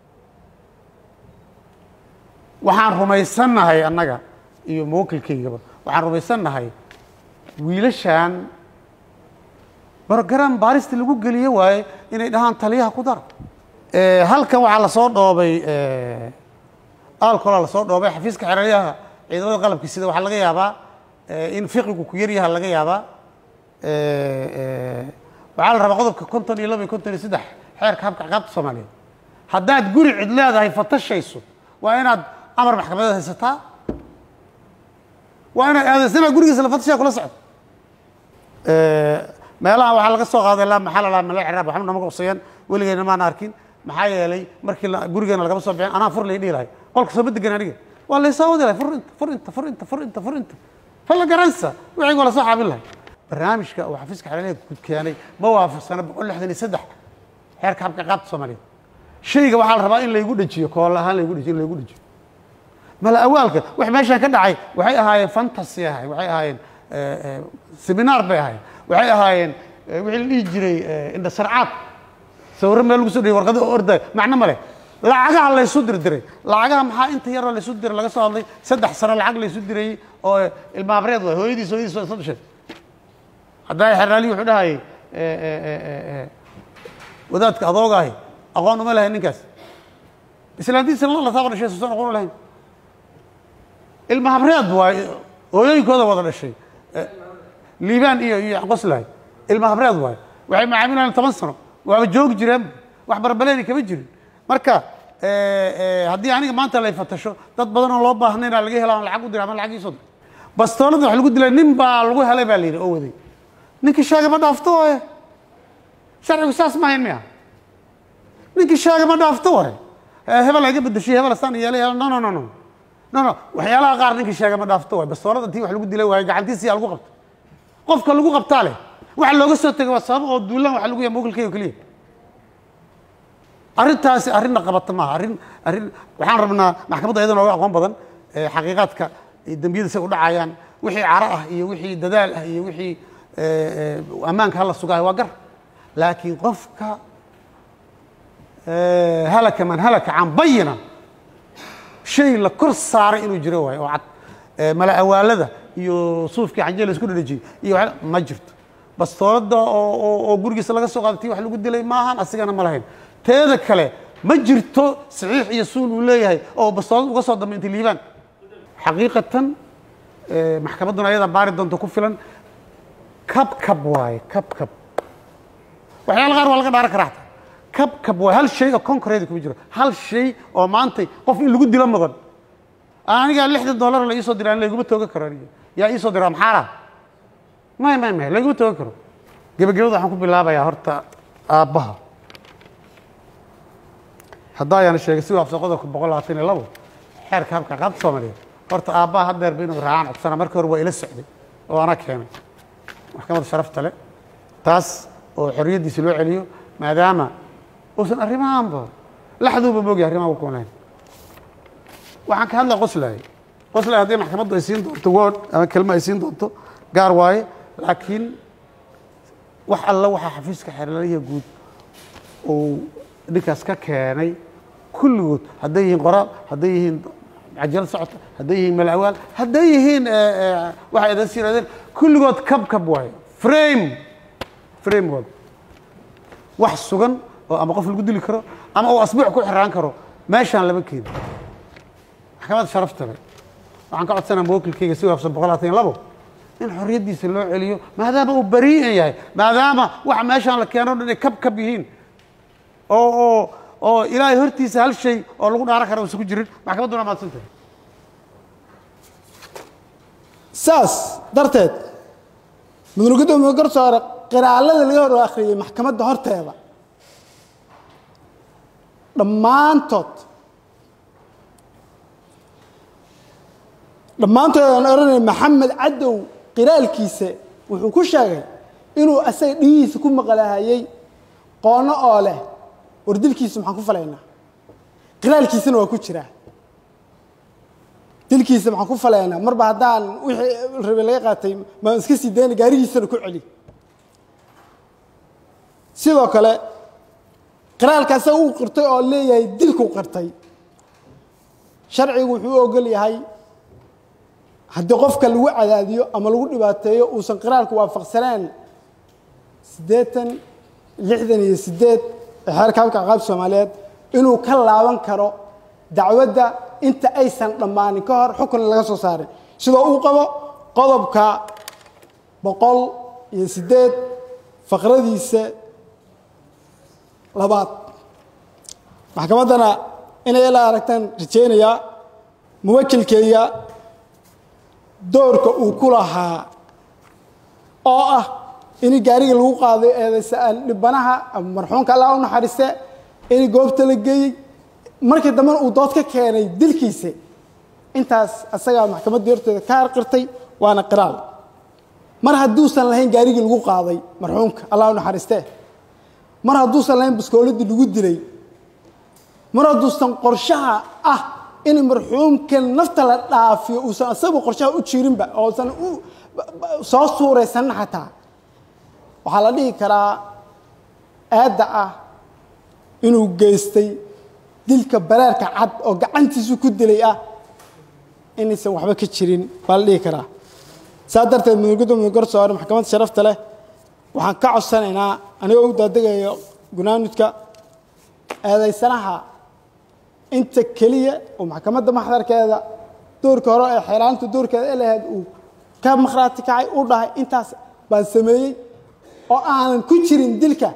waxaan rumaysannahay annaga iyo muwakilkaygaba waxaan rumaysannahay wiilashan brogram baarista lagu geliye waaye inay dhahaan taliyaha ku dara halkan waxaa lasoo dhoobay alcola lasoo dhoobay xafiiska xeraryaha ciidamada qalabka sida waxaa laga yaabaa in fiqigu ku yaryaha laga yaabaa waxaa la rabaa qodobka konton iyo laba iyo konton iyo saddex xeerka habka ciqaabta soomaaliyeed haddaad guri cid leedahay fatashayso waa inaad amar maxkamadeed haysataa waa inaad aadaysanaa gurigiisa la fatashaa kula socdo meelaha waxaa laga soo qaaday laa maxaa la lahaa mala ciraab waxba nama qabsayaan weligeyna maana arkin maxaa yeelay markii gurigeena lagama soo bixin anaa fur lay dhihi lahay qolka soo badegan aniga waa laysoo wadi lahay fur inta fur inta fur inta fur inta fur inta falla garansa wixii waa lasoo xaabin lahay barnaamijka uu xafiiska xeralyaha keenay ma waafaqsana boqol lixdan iyo saddex xeerka habka ciqaabta soomaaliyeed shayga waxaa la rabaa in laygu dhajiyo kool ahaan laygu dhajiyo in laygu dhajiyo mala awaalka wax meeshaan ka dhacay waxay ahaayeen fantasy ahay waxay ahaayeen seminaar bay ahaayeen waxay ahaayeen wixii la dhihi jiray indhasarcaad sawirro meel lagu soo dhiyay warqado oo orday macno ma leh lacagaha laysu dirdiray lacagaha maxaa inta yaroo laysu diray laga soo hadlay saddex sano lacag laysu dirayey oo ilmaabreed waay hooyadiis hooyadiis waa isla dhashay haddaa xeraali wuxuu dhahayay wadaadka adoogahay aqoon uma lahayn ninkaas islaantiisana la lataa dhashay suusan aqoon u lahayn ilmahabreed waay hooyooyinkooda wada dhashay liibaan iyo iyo qoslahay ilmahabreed waay waxay macaamilayaan toban sano waaba joogi jireen wax barbaleeni kama jirin marka haddii aniga maanta lay fatasho dad badan oo loo baahnayna laga hela lacag u dira ama lacag iisoo dir bastoolada wax lagu dilay nin baa lagu helay baa la yidhi oo waday ninkii sheega ma dhaafto waaye sharcigu saas ma hayn miya ninkii sheega ma dhaafto waaye hebel iga bedeshay hebel saan yeelay no no no no no no waxyaalaha qaar ninkii sheega ma dhaafto waaye bastoolada intii wax lagu dilay waaye gacantiisiyaa lagu qabto qofka lagu qabtaa leh waxa looga soo tegay waa sabab oo duulaan waxa lagu yahay mowkilkayga keliya arrintaasi arrinna qabata maaha arrin arrin waxaan rabnaa maxkamadda iyada nooga aqoon badan xaqiiqaadka dembiyada say u dhacayaan wixii caro ah iyo wixii dadaal ah iyo wixii ammaanka hala sugaayo waa gar laakiin qofka halaka man halaka can bayina shay la kor saaray inuu jiro waayo oo cad mala awaalada iyo suufkii xanje la isku dhadhajiyey iyo ma jirto bastoolada oo oo gurigiisa laga soo qaadatay wax lagu dilay maahan asigana ma lahayn teeda kale ma jirto saxiix iyo suul uu leeyahay oo bastoolad uga soo dambeintay liibaan xaqiiqatan maxkamadduna ayadaa baari doonta ku filan kab kab waaye kab kab waxyaala qaar waa laga dhaaran karaa xataa kab kab waaye hal shay oo concrete kuma jiro hal shay oo maantay qof in lagu dilo mudan aniga lixdan dollar la iisoo diraa layguma toogan karo aniga yaa iisoo diraa maxaara may may may layguma toogan karo gebagabada waxaan ku bilaabayaa horta aabbaha haddaa ayaana sheegay si waafsan qodobka boqol labaatan iyo labo xeerka habka qaabta soomaaliyeed horta aabbaha haddeerba inuu raacaan codsana markii hore waa ila socday oo ana keenay maxkamadda sharafta leh taas oo xorriyaddiisa loo celiyo maadaama uusan arrimahanba laxduuba moogyahay arrimaha ku kunayn waxaan ka hadlaa qoslay qoslay haddii maxkamaddu ay siin doonto word ama kelmo ay siin doonto gaar waaye laakiin wax alla waxaa xafiiska xeerlaliya guud uu ninkaas ka keenay kulligood hadday yihiin qoraal hadday yihiin cajal socota hadday yihiin malawaal hadday yihiin waxay idan siiraadeen kulligood kab kab waaye frame frame wad wax sugan oo ama qof lagu dili karo ama uu asbuuc ku xiraan karo meeshaan lama keeni maxkamadda sharafta leh waxaan ka codsanaa mawakilkayga si waafsan boqol labaatan iyo labo in xorriyaddiisa loo celiyo maadaama uu barii'an yahay maadaama waxa meeshaan la keeno dhan ay kab kab yihiin oo oo oo ilaahay hortiisa hal shay oo lagu dhaaran kara uusan ku jirin maxkamadduna mahadsan tahay saas darteed mudane gudoomiye garsoore qiraallada laga hor akhriyey maxkamadda horteeda dhammaantood dhammaantood aan odhanay maxamed cadow qiraalkiisa wuxuu ku sheegay inuu asaga dhigihiisa ku maqlahayey qoono oo leh war dilkiisa maxaan ku falaynaa qiraalkiisana waa ku jiraa dilkiisa maxaan ku falaynaa marba haddaan wixii rabe laga qaatay maan iska sii dayna gaarigiisana ku celi sidoo kale qiraalka asaga uu qirtay oo leeyahay dilkuu qirtay sharcigu wuxuu u ogol yahay haddii qofka lagu cadaadiyo ama lagu dhibaateeyo uusan qiraalku waafaqsaneen siddeetan lixdan iyo siddeed ee xeerka habka caqaabta soomaaliyeed inuu ka laaban karo dacwadda inta aysan dhammaanin ka hor xukun laga soo saarin sidoo uu qabo qodobka boqol iyo siddeed faqradiisa labaad maxkamaddana inay ila aragtaan rajaynayaa muwakilkeeya doorka uu ku lahaa oo ah in gaariga lagu qaaday eedaysa dhibanaha ama marxuumka allah u naxariiste in goobta la geeyey markii dambena uu dood ka keenay dilkiisa intaas asagaa maxkamaddii horteeda ka harqirtay waana qiraal mar hadduusan lahayn gaarigii lagu qaaday marxuumka allah u naxariiste mar hadduusan lahayn baskooladii lagu dilay mar hadduusan qorshaha ah in marxuumkan nafta la dhaafiyo uusan asagu qorshaha u jirinba oosan u soo suuraysanin xataa waxaa la dhihi karaa aadda ah inuu geystay dilka baraarka cad oo gacantiisu ku dilay ah inaysan waxba ka jirin baa la dhihi karaa saa darteed mudane gudoomiye garsoore maxkamadda sharafta leh waxaan ka codsanaynaa anigoo u daadegayo gunaanudka eedaysanaha inta keliya oo maxkamadda maxdarkeeda doorka hore ee xeelaanta doorkeeda ee lahayd uu ka makhraati kacay u dhahay intaas baan sameeyey oo aanan ku jirin dilka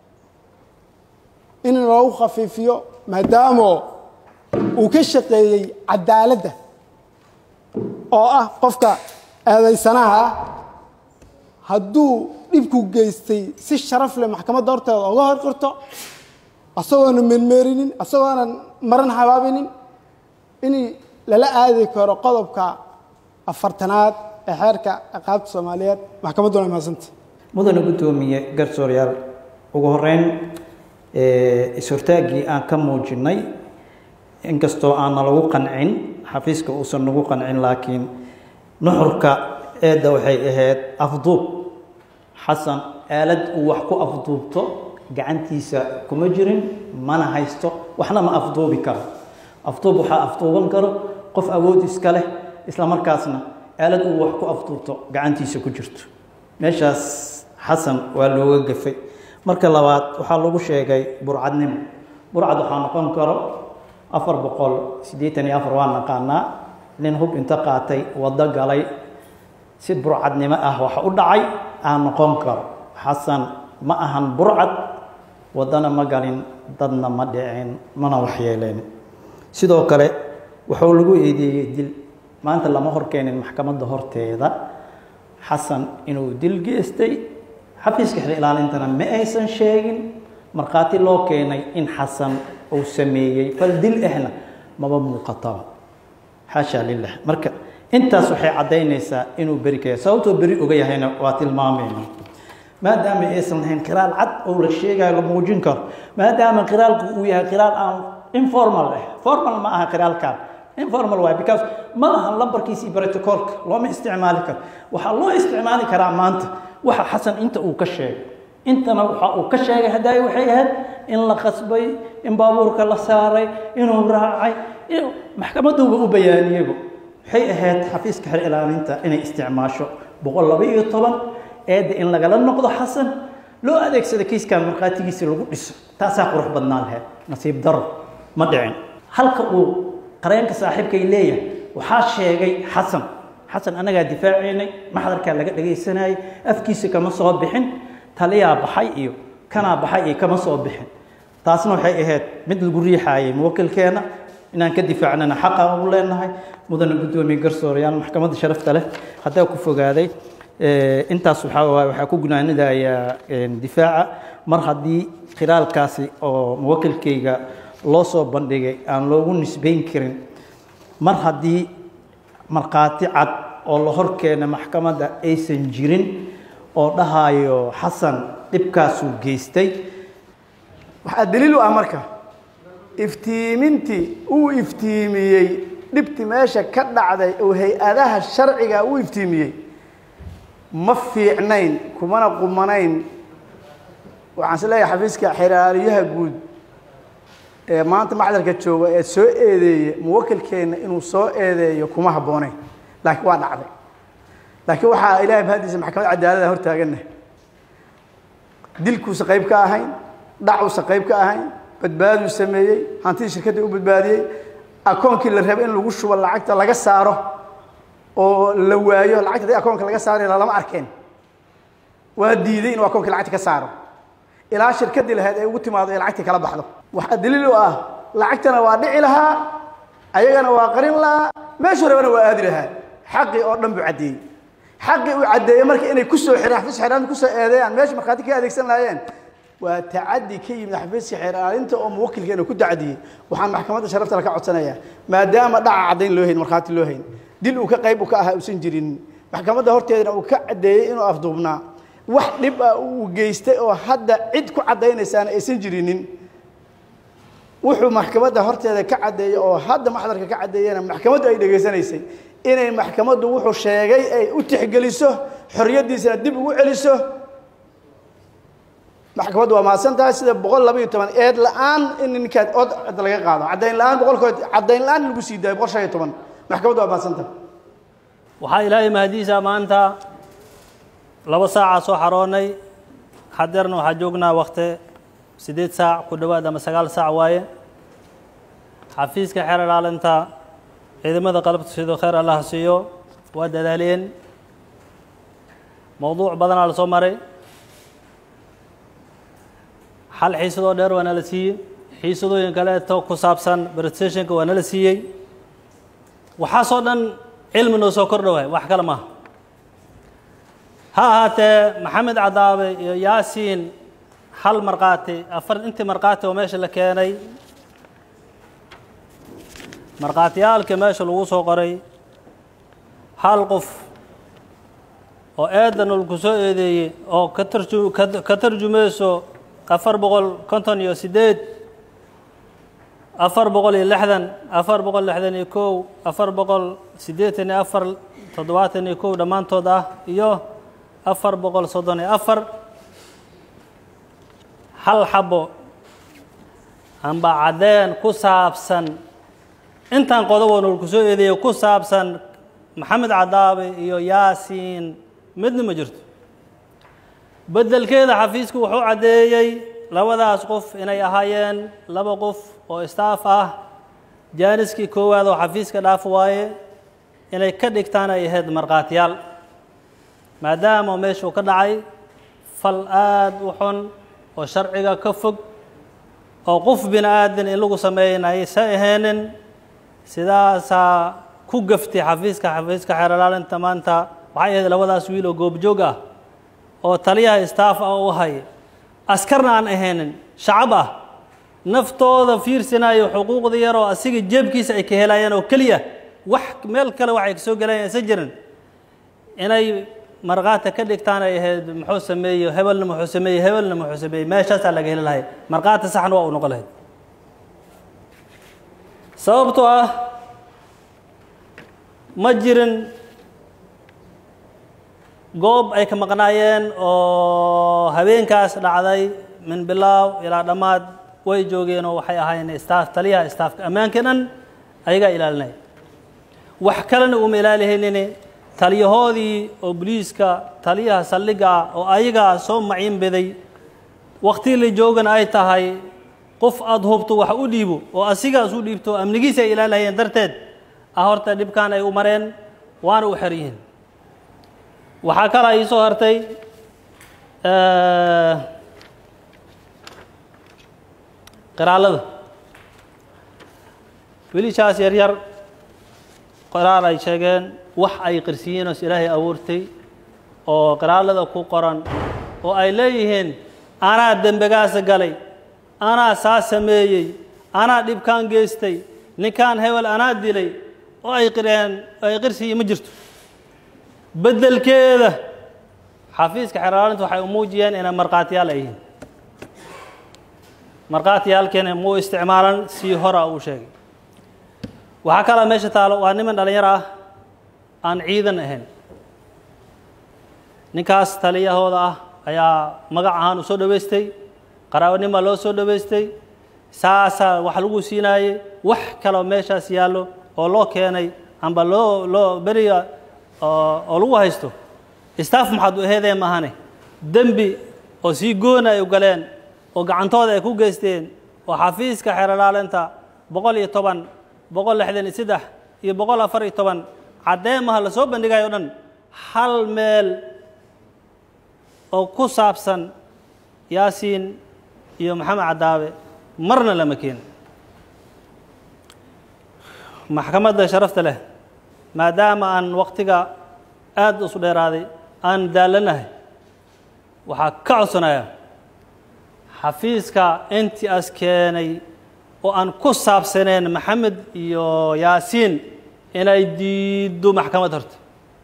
in loogu khafiifiyo maadaama uu ka shaqeeyey cadaaladda oo ah qofka eedaysanaha ah hadduu dhibku geystay si sharaf leh maxkamadda horteeda uga hor qirto asagoonan meermeerinin asagoonan maran habaabinin in lala aadi karo qodobka afartanaad ee xeerka ciqaabta soomaaliyeed maxkamadduna mahadsanta mudane guddoomiye garsooryaal ugu horeyn is-hortaaggii aan ka muujinnay inkastoo aanna lagu qancin xafiiska uusan nagu qancin laakiin nuxurka eedda waxay ahayd afduub xasan aalad uu wax ku afduubto gacantiisa kuma jirin mana haysto waxna ma afduubi karo afduub waxaa afduuban karo qof awood iska leh isla markaasna aalad uu wax ku afduubto gacantiisa ku jirto meeshaas xasan waa looga gafay marka labaad waxaa lagu sheegay burcadnimo burcad waxaa noqon karo afar boqol siddeetan iyo afar waa naqaanaa nin hub inta qaatay waddo galay si burcadnimo ah wax u dhacay aan noqon karo xasan ma ahan burcad waddana ma galin dadna ma dhicin mana waxyeeleen sidoo kale wuxuu lagu eedeeyey dil maanta lama horkeenin maxkamadda horteeda xasan inuu dil geystay xafiiska xil ilaalintana ma aysan sheegin markhaati loo keenay in xasan uu sameeyey fal dil ahna maba muuqataba xaasha lilah marka intaas waxay caddaynaysaa inuu beri ka yahay sababtoo beri oga yahayna waa tilmaamayna maadaama aysan lahayn qiraal cad oo la sheegayo la muujin karo maadaama qiraalku uu yahay qiraal aan informal ah formal ma aha qiraalkan informal waay because ma aha lambarkiisa iyo protocolka looma isticmaali karo waxaa loo isticmaali karaa maanta waxa xasan inta uu ka sheegay intana waxa uu ka sheegay hadaayo waxay ahayd in la qasbay in baabuurka la saaray inuu raacay inuu maxkamaduuba u bayaaniyeyba waxay ahayd xafiiska xer ilaalinta inay isticmaasho boqol laba iyo toban eedda in lagala noqdo xasan loo adeegsado kiiskan markhaatigiisa lagu dhiso taasaa qurux badnaa lahayd nasiib daro ma dhicin halka uu qareenka saaxiibkay leeyahay waxaa sheegay xasan xasan annagaa difaacaynay maxdarkaa laga dhagaysanayay afkiisa kama soo bixin taliyaa baxay iyo kanaa baxay iyo kama soo bixin taasna waxay ahayd mid lagu riixaayay muwakilkeena inaan ka difaacnana xaqa u leenahay mudana guddoomiye garsoorayaal maxkamadda sharafta leh haddaa ku fogaaday intaas waxaa waay waxaa ku gunaanidayaa difaaca mar haddii khilaalkaasi oo muwakilkayga loo soo bandhigay aan loogu nisbayn karin mar haddii markhaati cad oo la hor keena maxkamadda aysan jirin oo dhahayo xasan dhibkaasuu geystay waxaa daliil u ah marka iftiimintii uu iftiimiyey dhibti meesha ka dhacday oo hay-adaha sharciga uu iftiimiyey ma fiicnayn kumana qumanayn waxaan is leeyahay xafiiska xiraaliyaha guud ee maanta maxdarka jooga ee soo eedeeya muwakilkeenna inuu soo eedeeyo kuma habboonayn laakiin waa dhacday laakiin waxaa ilahay mahadiisa maxkamad cadaalada hortaaganna dilkuusa qayb ka ahayn dhacuusa qayb ka ahayn badbaaduu sameeyey hantidii shirkadda u badbaadiyey akoonkii la raba in lagu shubo lacagta laga saaro oo la waayo lacagta hadii akoonka laga saarayo lama arkeen waa diiday inuu akoonkii lacagta ka saaro ilaa shirkaddii lahayd ay ugu timaado ee lacagtii kala baxdo waxaa daliil u ah lacagtana waa dhici lahaa ayagana waa qarin lahaa meeshuu rabana waa aadi lahaa xaqii oo dhan buu caddeeyey xaqii uu caddeeyey marka inay kusoo xiraan xafiiska xeeraalinta kusoo eedeeyaan meesha markhaati ka adeegsan lahaayeen waa tacadi ka yimid xafiiska xeeraalinta oo muwakilkeena ku tacadiyey waxaan maxkamadda sharafta la ka codsanayaa maadaama dhaca caddayn loo hayn markhaati loo hayn dil uu ka qayb u ka ahaa uusan jirin maxkamadda horteedana uu ka caddeeyey inuu afduubnaa wax dhib ah uu geystay oo hadda cid ku caddaynaysaana aysan jirinin wuxuu maxkamadda horteeda ka caddeeyey oo hadda maxdarka ka caddeeyena maxkamaddu ay dhegaysanaysay inay maxkamaddu wuxuu sheegay ay u tixgeliso xorriyaddiisana dib ugu celiso maxkamaddu waa mahadsan tahay sida boqol laba iyo toban eed la-aan in ninkaad od laga qaado caddayn la-aan boqolkood caddayn la-aan lagu sii daayo boqol shan iyo toban maxkamaddu waa mahadsan tahay waxaa ilaahay mahadiisa maanta laba saacaa soo xaroonnay hadeerna waxaa joognaa wakti siddeed saac ku dhowaad ama sagaal saac waaye xafiiska xeer ilaalinta ciidamada qalabta sidoo khayr allah siiyo waa dadaaleen mowduuc badanaa la soo maray hal xiisadoo dheer waa nala siiyey xiisadooyin kaleeto ku saabsan presentationka waa nala siiyey waxaasoo dhan cilmi noo soo kordhowaay wax kale maaha ha ahaatee maxamed cadaabe iyo yaasiin hal markhaati afar intii markhaati oo meesha la keenay markhaatiyaalka meesha lagu soo qoray hal qof oo eedan ulku soo eedeeyey oo ka tarju ka tarjumayso afar boqol konton iyo siddeed afar boqol iyo lixdan afar boqol lixdan iyo kow afar boqol siddeetan iyo afar toddobaatan iyo kow dhammaantood ah iyo afar boqol soddon iyo afar hal xabo amba caddeen ku saabsan intaan qodoboon ulku soo eedeeyo ku saabsan maxamed cadaabe iyo yaasiin midna ma jirto beddelkeeda xafiisku wuxuu caddeeyey labadaas qof inay ahaayeen laba qof oo staff ah jaaniskii koowaad oo xafiiska dhaaf waaye inay ka dhigtaan ay ahayd markhaatiyaal maadaama meeshuu ka dhacay fal aada u xun oo sharciga ka fog oo qof bini aadan in lagu sameeyan aysan ahaynin sidaasaa ku gaftay xafiiska xafiiska xeer ilaalinta maanta waxay ahayd labadaas wiil oo goobjoog ah oo taliyaha staff ah u haya askarna aan ahaynin shacab ah naftooda fiirsanayo xuquuqda yaroo asiga jeebkiisa ay ka helayaan oo keliya wax meel kale waxay kasoo gelayaan isa jirin inay markhaati ka dhigtaan ay ahayd muxuu sameeye hebelna muxuu sameeye hebelna muxuu sameeye meeshaasaa laga heli lahay markhaati saxna waa u noqon lahayd sababtoo ah ma jirin goob ay ka maqnaayeen oo habeenkaas dhacday min bilaaw ilaa dhammaad way joogeen oo waxay ahaayeen staff taliyaha staafka ammaankii dhan ayagaa ilaalinaya wax kalena uma ilaalihaynin taliyahoodii oo boliiska taliyaha saldhigga ah oo ayagaa soo maciin baday wakti la joogana ay tahay qof aada hubto wax u dhiibo oo asigaas u dhiibto amnigiisa ay ilaalihayeen darteed ah horta dhibkan ay u mareen waana u xer yihiin waxaa kala ii soo hartay qiraalada wiilishaas yaryar qiraal ay sheegeen wax ay qirsiyiinos ilaahay abuurtay oo qiraalada ku qoran oo ay leeyihiin anaa dembegaasa galay anaa saa sameeyey anaa dhibkaan geystay ninkaan hebel anaa dilay oo ay qireen oo ay qirsiyi ma jirto beddelkeeda xafiiska xeraalinta waxay u muujiyeen inay markhaatiyaal ay yihiin markhaatiyaalkeena muu isticmaalan sii hora uu sheegay waxaa kalaa meesha taalo waa niman dhallinyaro ah aan ciidan ahayn ninkaas taliyahooda ah ayaa magac ahaan u soo dhowaystay qaraabanima loo soo dhowaystay saasaa wax lagu siinaayey wax kaloo meeshaas yaallo oo loo keenay amba loo loo beriga oo lagu haysto staff maxaad u aheedeen maahane dembi oo sii goona ay u galeen oo gacantooda ay ku geysteen oo xafiiska xeeralaalinta boqol iyo toban boqol lixdan iyo saddex iyo boqol afar iyo toban caddeemaha la soo bandhigayo o dhan hal meel oo ku saabsan yaasiin iyo maxamed cadaabe marna lama keenin maxkamadda sharafta leh maadaama aan waktiga aada isu dheeraaday aan daallanahay waxaa ka codsanayaa xafiiska intii as keenay oo aan ku saabsaneen maxamed iyo yaasiin inay diiddo maxkamad horta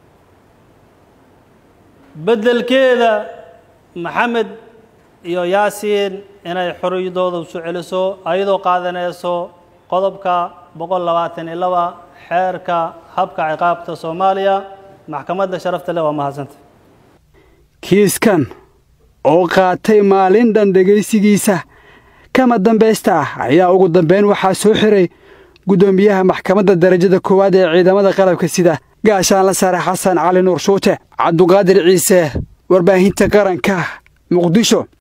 beddelkeeda maxamed iyo yaasiin inay xoriyadooda soo celiso ayadoo qaadanayso qodobka boqol labaatan iyo laba xeerka habka ciqaabta soomaaliya maxkamadda sharafta leh waa mahadsanta kiiskan oo qaatay maalin dhan dhegaysigiisa kama dambaysta ah ayaa ugu dambayn waxaa soo xiray guddoomiyaha maxkamadda darajada koowaad ee ciidamada qalabka sida gaashaanla sare xasan cali nuur shuute cabduqaadir ciise warbaahinta qaranka muqdisho